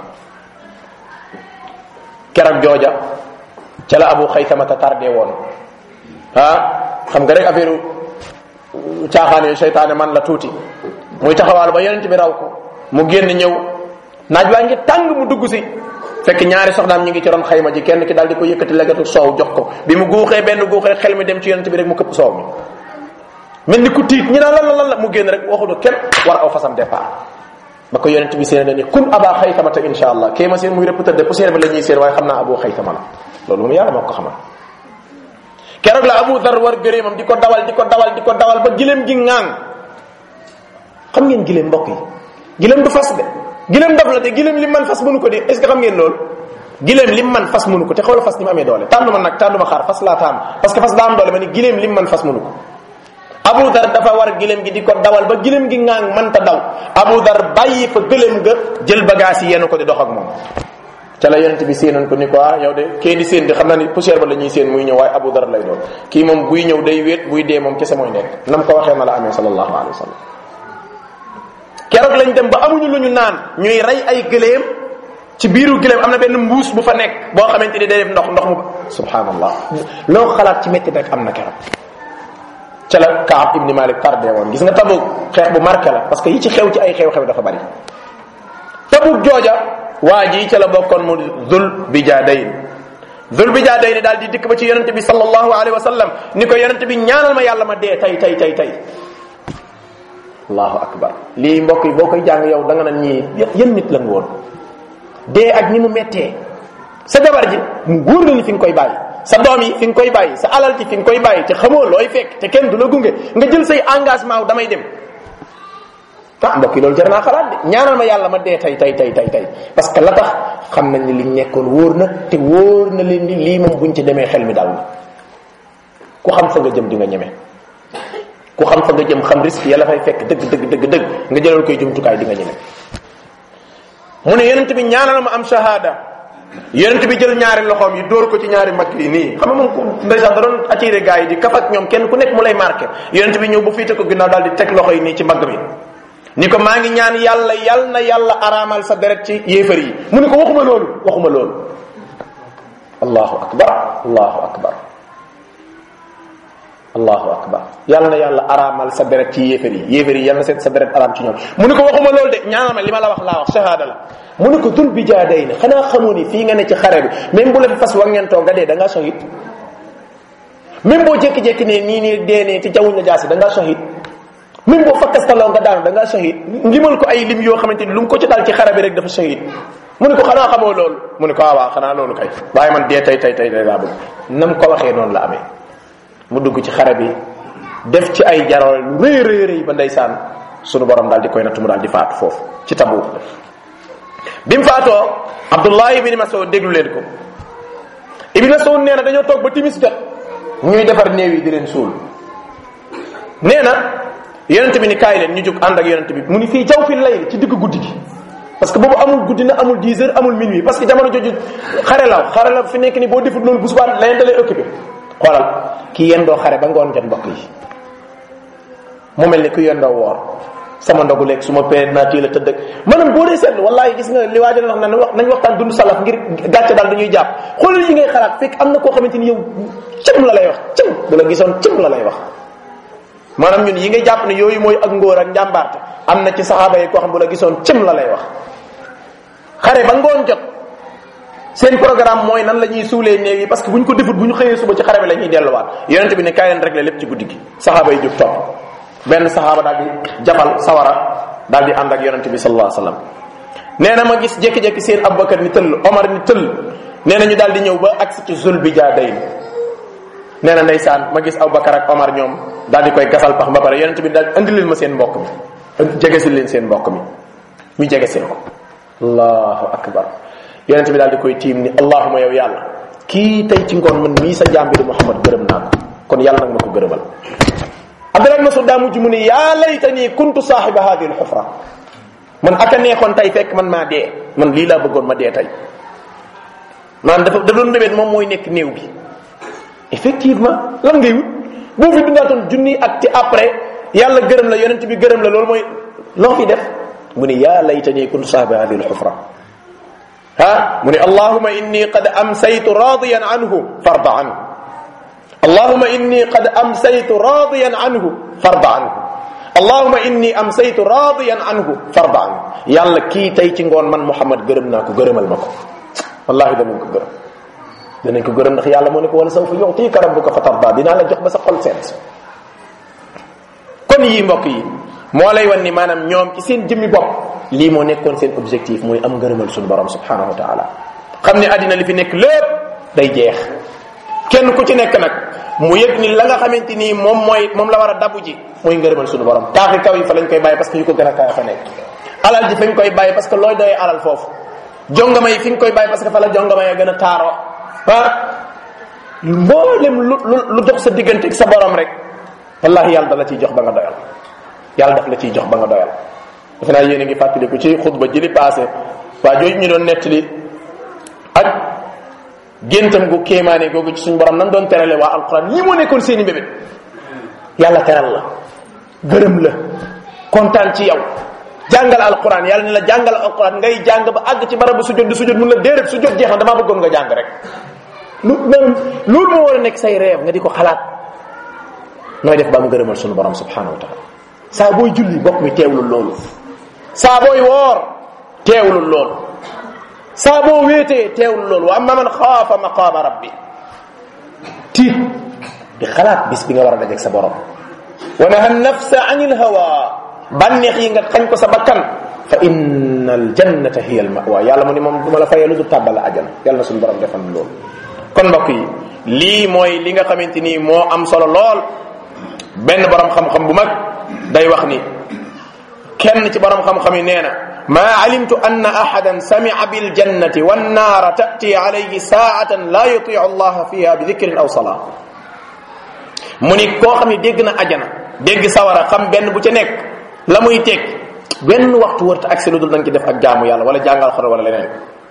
keroog jooja ca la abu xaytamata tardé woon ah xam nga rek affaire caaxaan yooyu seytaane man la tuuti muy taxawaal ba yonent bi raw ko mu génn ñëw naaj waa ngi tàng mu dugg si fekk ñaari soxnaam ñu ngi ci ron xayma ji kenn ki daal di ko yëkkati legatu soow jox ko bi mu guuxee benn guux rek xel mi dem ci yonent bi rek mu këpp soow mi mel ni ku tiit ñi naan lan la lan la mu génn rek waxuñu kenn war aw fasam départ ba ko yonent bi seen ni kun aba xaytamata insha allah kii ma seen muy rëpp tëdde poussière bi la ñuy seen waaye xam naa abu xaytama la loolu moom yàlla moo ko xamal keroog la abu dar war gëréemam di ko dawal di ko dawal di ko dawal ba gileem gi ŋaang xam ngeen gileem mbokk yi gileem du fas de gileem daf la te gileem lim man fas mënu ko di est ce que xam ngeen loolu gileem lim man fas mënu ko te xoolal fas ni mu amee doole tànnuma nag tànnuma xaar fas laa taam parce que fas daa am doole ma ni gileem lim man fas mënu ko abu dar dafa war gileem gi di ko dawal ba gileem gi ŋaang mënta daw abu dar bàyyi fa gëleem ga jël bagage yi yenu ko di dox ak moom ca la yonent bi séenoon ko ni ko ah yow de kee di séen di xam naa ni poussière ba la ñuy séen muy ñëw waaye abu dar lay doon kii moom buy ñëw day wéet buy dee moom kese mooy nekk nam ko waxee na la amee sallallahu alayhi wa sallam keroog lañ dem ba amuñu lu ñu naan ñuy rey ay gëléem ci biiru gëléem am na benn mbuus bu fa nekk boo xamante ni day def ndox ndox mu subhanallah loo xalaat ci métti rek am na keroog ca la Kaab ibni Malik tardé woon gis nga Tabuk xeex bu marqué la parce que yi ci xew ci ay xew-xew dafa bari Tabuk jooja waa ji ca la bokkoon mu Zul Bijaadayn Zul Bijaadayn daal di dikk ba ci yonente bi sallallahu alayhi wa sallam ni ko yonente bi ñaanal ma yàlla ma dee tay tay tay tay allahu akbar lii mbokk yi boo koy jàng yow da nga naan ñii yéen nit la nga woon dee ak ni mu mettee sa jabar ji mu wóor na ni fi nga koy bàyyi sa doom yi fi nga koy bàyyi sa alal ji fi nga koy bàyyi te xamoo looy fekk te kenn du la gunge nga jël say engagement wu damay dem ah mbokk yi loolu jar naa xalaat de ñaanal ma yàlla ma dee tay tay tay tay tay parce que la tax xam nañ ni liñ nekkoon wóor na te wóor na leen ni lii moom buñ ci demee xel mi dal na ku xam fa nga jëm di nga ñeme ku xam fa nga jëm xam risque yàlla fay fekk dëgg dëgg dëgg dëgg nga jëlal koy jumtukaay di nga ñeme mu ne yonent bi ñaanal ma am shahada yonent bi jël ñaari loxoom yi dóor ko ci ñaari mag yi nii xam nga moom ku ndeysaan da doon attiré gars yi di kaf ak ñoom kenn ku nekk mu lay marqué yonent bi ñëw bu fiite ko ginnaaw daal di teg loxo yi nii ci mbagg mi ni ko maa ngi ñaan yàlla yal na yàlla araamal sa deret ci yéefar yi mu ne ko waxuma loolu waxuma loolu allahu akbar allahu akbar allahu akbar yal na yàlla araamal sa deret ci yéefar yi yéefar yi yal na sa deret araam ci ñoom mu ne ko waxuma loolu de ñaanal ma li ma la wax laa wax shahada la mu ne ko dul bi jaaday ne xanaa xamoo ni fii nga ne ci xare bi même bu la fi fas wangentoo nga dee da ngaa shahid même boo jékki-jékki ne nii nii dee nee te jawuñ la jaasi da ngaa shahid même boo fakkastaloo nga daanu da ngaa shahid limal ko ay lim yoo xamante ni lu mu ko ci dal ci xare bi rek dafa shahid mu ne ko xanaa xamoo loolu mu ne ko waaw waaw xanaa loolu kay waaye man dee tey tey tey tey laa bëgg nam ko waxee noonu la amee mu dugg ci xare bi def ci ay jarool lu rëy rëy rëy ba ndeysaan sunu borom daal di koy nattu mu daal di faatu foofu ci tabu bi mu faatoo abdullahi ibni mas'ud déglu leen ko ibni mas'ud nee na dañoo toog ba timis jot ñuy defar néew yi di leen suul nee na yonent bi ni kaay leen ñu jóg ànd ak yonent bi mu ni fii jaw fi lay ci digg guddi gi parce que boobu amul guddi na amul 10 heures amul minuit parce que jamono jooju xare la xare la fi nekk ni boo defut loolu bu subaa leneen da lay occupé xoolal ki yendoo xare ba ngoon jot mbokk yi mu mel ni ku yendoo woor sama ndogu léegi su ma pee naa téel a tëdd ak maanaam boo dee seetlu wallahi gis nga li waa wax na wax nañ waxtaan dund salaf ngir gàcce daal dañuy jàpp xoolal yi ngay xalaat fekk am na koo xamante ni yow cëm la lay wax cëm bu la gisoon cëm la lay wax maanaam ñun yi ngay jàpp ne yooyu mooy ak ngóor ak njàmbaarte am na ci saxaaba yi koo xam bu la gisoon cëm la lay wax xare ba ngoon jot seen programme mooy nan la ñuy suulee néew yi parce que bu ñu ko defut bu ñu xëyee suba ci xare bi la ñuy delluwaat yonente bi ne kaay leen régler lépp ci guddi gi saxaaba yi jóg topp benn saxaaba daal di jabal sawara daal di ànd ak yonente bi sallallahu alayhi wasallam nee na ma gis jékki-jékki seen abubakar ni tëll omar ni tëll nee na ñu daal di ñëw ba agsi ci zul bi jaadayn nee na ndeysaan ma gis abubakar ak omar ñoom daal di koy gasal pax ba pare yonente bi daal andi leen ma seen mbokk mi jegesil leen seen mbokk mi ñu jegesil ko allahu akbar yonente bi daal di koy tiim ni allahuma yow yàlla kii tey ci ngoon man mii sa jaam bi di muhammad gërëm naa ko kon yàlla nag ma ko gërëmal abdullah ibn masud daa mujj mu ni yaa laytani kuntu saaxiba hadihi alxufra man aka neexoon tey fekk man maa dee man lii laa bëggoon ma dee tey maanaam dafa da doon mébét moom mooy nekk néew bi effectivement lan ngay wut boo fi dundaatoon junni ak ci après yàlla gërëm la yonent bi gërëm la loolu mooy loo fi def mu ni yaa laytani kuntu saaxiba hadihi alxufra ha mu ne allahuma inni qad amsaytu radiyan anhu farda anhu allahuma inni qad amsaytu radiyan anhu farda anhu allahuma inni amsaytu radiyan anhu farda anhu yàlla kii tey ci ngoon man muhammad gërëm naa ko gërëmal ma ko wallahi danañ ko gërëm danañ ko gërëm ndax yàlla moo ne ko wala sawfa yu'tika rabbuka fa tarda dinaa la jox ba sa xol seet kon yii mbokk yi moo lay wan ni maanaam ñoom ci seen jëmmi bopp lii moo nekkoon seen objectif mooy am ngërëmal suñu borom subhanahu wa taala xam ne àddina li fi nekk lépp day jeex kenn ku ci nekk nag mu yëg ni la nga xamante ni moom mooy moom la war a dabu ji mooy ngërëmal suñu borom taaxi kaw yi fa lañ koy bàyyi parce que yu ko gën a kawe fa nekk alal ji fañ koy bàyyi parce que looy doyee alal foofu jongama yi fi nga koy bàyyi parce que fa la jongama ya gën a taaroo ah mboolem lu lu lu dox sa diggante ak sa borom rek wallahi yàlla da la ciy jox ba nga doyal yàlla daf la ciy jox ba nga doyal defe naa yéen a ngi fàttaliku ci xutba jëli passé waa jooju ñu doon nettali ak géntam gu kéemaane googu ci suñu borom nan doon terale waa alquran lii moo nekkoon seeni mbébét yàlla teral la gërëm la kontaan ci yow jàngal alquran yàlla ne la jàngal alquran ngay jàng ba àgg ci barabu sujjóot di sujjóot mun la déedéet sujjóot jeexal damaa bëggoon nga jàng rek lu maanaam loolu moo war a nekk say réew nga di ko xalaat nooy def ba am gërëmal suñu borom subhanahu wa taala saa booy julli bokk mi teewlul loolu saa booy woor teewlul loolu saa boo wéetee teewlul loolu wa amma man xaafa maqaama rabbi tiit di xalaat bis bi nga war a dajeeg sa borom wa naha nafsa anil hawa bànneex yi nga xañ ko sa bakkan fa inna al jannata hiya al mawa yàlla mu ni moom duma la fayee lu du tàbbal ajana yàlla na suñu borom defal loolu kon mbokk yi lii mooy li nga xamante ni moo am solo lool benn borom xam-xam bu mag day wax ni kenn ci borom xam-xam yi nee na ma alimtu anna ahadan sami'a bil jannati wan naara ta'ti alayhi sa'atan la yuti'u Allah fiha bi dhikrin aw salat mu ni koo xam ne dégg na ajana dégg sawara xam benn bu ca nekk la muy teg benn waxtu wërta ak si lu dul da nga ci def ak jaamu yàlla wala jàngal xor wala leneen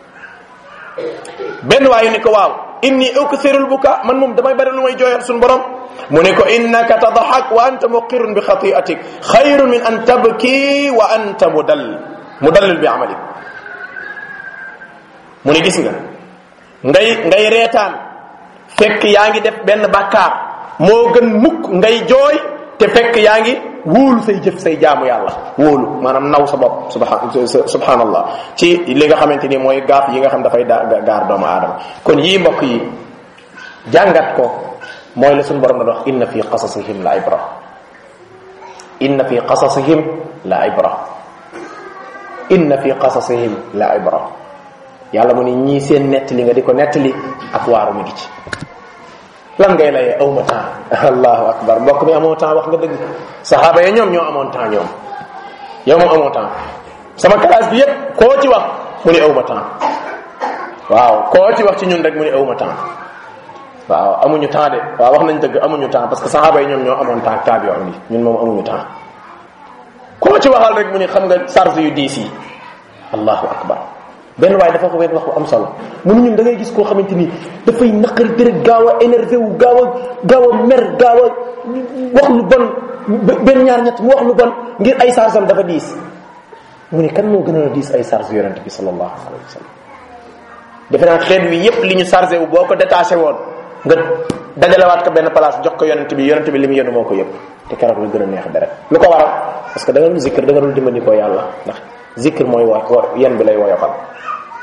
benn waayu ni ko waaw inni uksirul buka man moom damay bari lu may jooyal suñu borom mu ne ko innaka tadhak wa anta muqirun bi khati'atik khayrun min an tabki wa anta mudall mudallil bi amalik mu ne gis nga ngay ngay reetaan fekk yaa ngi def benn bàkkaar moo gën mukk ngay jooy te fekk yaa ngi wóolu say jëf say jaamu yàlla wóolu maanaam naw sa bopp subhan subhanallah ci li nga xamante ni mooy gaaf yi nga xam dafay da gaar doomu aadama kon yii mbokk yi jàngat ko mooy la suñu borom na wax inna fi qasasihim la ibra inna fi qasasihim la ibra inna fi qasasihim la ibra yàlla mu ni ñii seen nettali nga di ko nettali ak waaru mi ngi ci lan ngay layee aw ma temps allahu akbar mbokk mi amoo temps wax nga dëgg saxaaba ya ñoom ñoo amoon temps ñoom yow moom amoo temps sama classe bi yépp koo ci wax mu ni aw ma temps waaw koo ci wax ci ñun rek mu ni aw ma temps waaw amuñu temps de waaw wax nañ dëgg amuñu temps parce que saxaaba yi ñoom ñoo amoon temps taab yoo am ñun moom amuñu temps koo ci waxal rek mu ni xam nga charge yu diis yi allahu akbar benn waaye dafa ko wenn wax bu am solo mu ni ñun da ngay gis koo xamante ni dafay naqari dërët gaaw a énervé wu gaaw a gaaw a mer gaaw a wax lu bon benn ñaar ñett mu wax lu bon ngir ay charge am dafa diis mu ni kan moo gën a diis ay charge yonent bi sallallahu alayhi wa sallam defe naa xeet wi yépp li ñu chargé wu boo ko détaché woon nga dajalewaat ko benn place jox ko yonent bi yonent bi li mu yenu moo ko yëpp te keroog la gën a neex deret lu ko waral parce que da nga dul zikr da nga dul dimbali ko yàlla ndax zikr mooy wa yen bi lay woyofal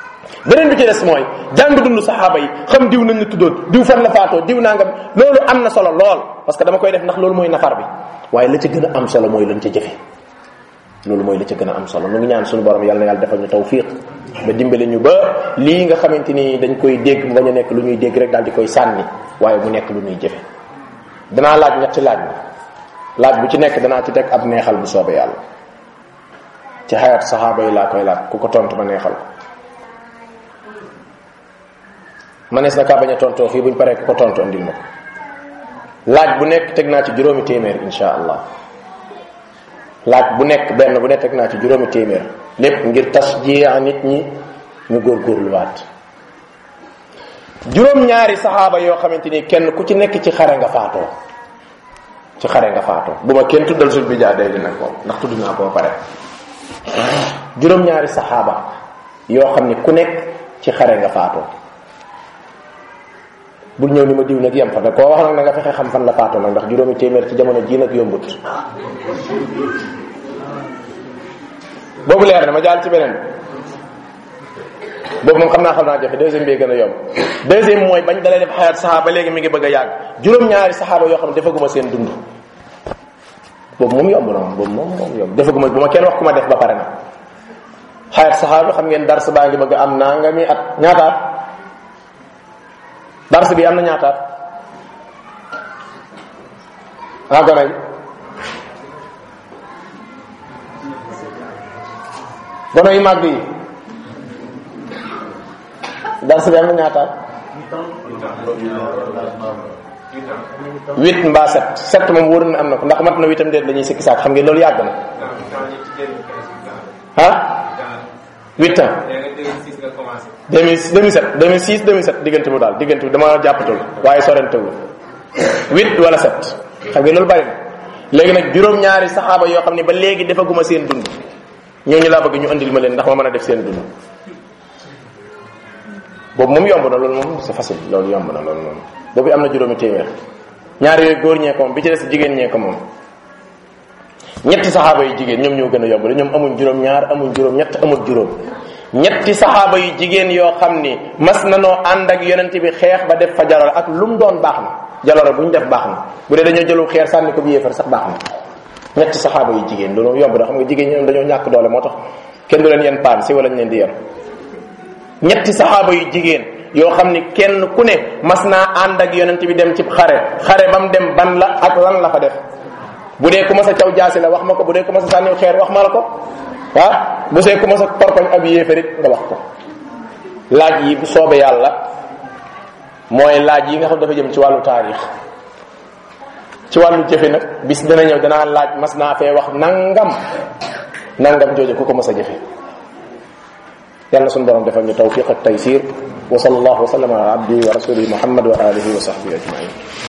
beneen bi ci des mooy jàng dund saxaaba yi xam diw nañ la tuddoon diw fan la faatoo diw nangam loolu am na solo lool parce que dama koy def ndax loolu mooy nafar bi waaye la ca gën a am solo mooy lañ ca jëfe loolu mooy la ca gën a am solo nu ngi ñaan suñu borom yàlla na yàlla defal ñu tawfiq ba dimbale ñu ba lii nga xamante ni dañ koy dégg mu bañ a nekk lu ñuy dégg rek daal di koy sànni waaye mu nekk lu ñuy jëfe danaa laaj ñetti laaj bi laaj bu ci nekk danaa ci teg ab neexal bu soobee yàlla ci xayat saxaaba yi laa koy laaj ku ko tontu ma neexal ko manees na kaa bañ a tontoo fii buñ paree ku ko tontu andil ma ko laaj bu nekk teg naa ci juróomi téeméer insha allah laaj bu nekk benn bu nekk teg naa ci juróomi téeméer lépp ngir tas jiya nit ñi ñu góorgóorluwaat juróom-ñaari saxaaba yoo xamante ni kenn ku ci nekk ci xare nga faatoo ci xare nga faatoo bu ma kenn tuddal sul bi jaa day di nag moom ndax tudd naa ko ba pare juróom-ñaari saxaaba yoo xam ni ku nekk ci xare nga faatoo bul ñëw ni ma diw nag yem fa nag koo wax nag na nga fexe xam fan la faatoo nag ndax juróomi téeméer ci jamono jii nag yombut boobu leer na ma jaal ci beneen boobu moom xam naa xam naa jafe deuxième bi gën a yomb deuxième mooy bañ dalee def xayaat saxaaba léegi mi ngi bëgg a yàgg juróom-ñaari saxaaba yoo xam ne defaguma seen dund boobu moom yomb na moom boobu moom moom yomb defaguma bu ma kenn wax ku ma def ba pare na xayaat saxaaba xam ngeen dars baa ngi bëgg am naa nga mi at ñaataat dars bi am na ñaataat ah gone yi gone yu màgg yi dars bi am na ñaataat huit mbaa sept sept moom wóor na am na ko ndax mat na huitam déet la ñuy sikki saak xam ngeen loolu yàgg na ah huit ans 2007 2006 2007 diggante bu daal diggante bi dama jàppatul waaye sorentewul huit wala sept xam nga loolu bari na léegi nag juróom-ñaari saxaaba yoo xam ne ba léegi defaguma seen dund ñooñu laa bëgg ñu andil ma leen ndax ma mën a def seen dund boobu moom yomb na loolu moom c'est facile loolu yomb na loolu moom boobu am na juróomi téeméer ñaar yooyu góor ñee ko moom bi ci des jigéen ñee ko moom ñetti saxaaba yu jigéen ñoom ñoo gën a yomb de ñoom amuñ juróom ñaar amuñ juróom ñett amul juróom ñetti saxaaba yu jigéen yoo xam ni mas na noo ànd ak yonent bi xeex ba def fa jaloore ak lu mu doon baax na jaloore bu ñu def baax na bu dee dañoo jëlu xeer sànni ko bi yéefar sax baax na ñetti saxaaba yu jigéen loolu yomb na xam nga jigéen ñoom dañoo ñàkk doole moo tax kenn du leen yen paan si wala ñu leen di yen ñetti saxaaba yu jigéen yoo xam ni kenn ku ne mas naa ànd ak yonent bi dem ci xare xare ba mu dem ban la ak lan la fa def bu dee ku ma sa caw jaasi la wax ma ko bu dee ku ma sa sànniw xeer wax ma la ko ah bu see ku ma sa torkoñ ab yéefarit nga wax ko laaj yi bu soobee yàlla mooy laaj yi nga xam dafa jëm ci wàllu taarix ci wàllu jëfe nag bis dana ñëw danaa laaj mas naa fee wax nangam nangam jooju ku ko mas a jëfe yàlla sunu borom defal ñu tawfiq ak taysir wa sallallahu wa sallam ala abdihi wa rasulihi muhammad wa alihi wa sahbihi ajmain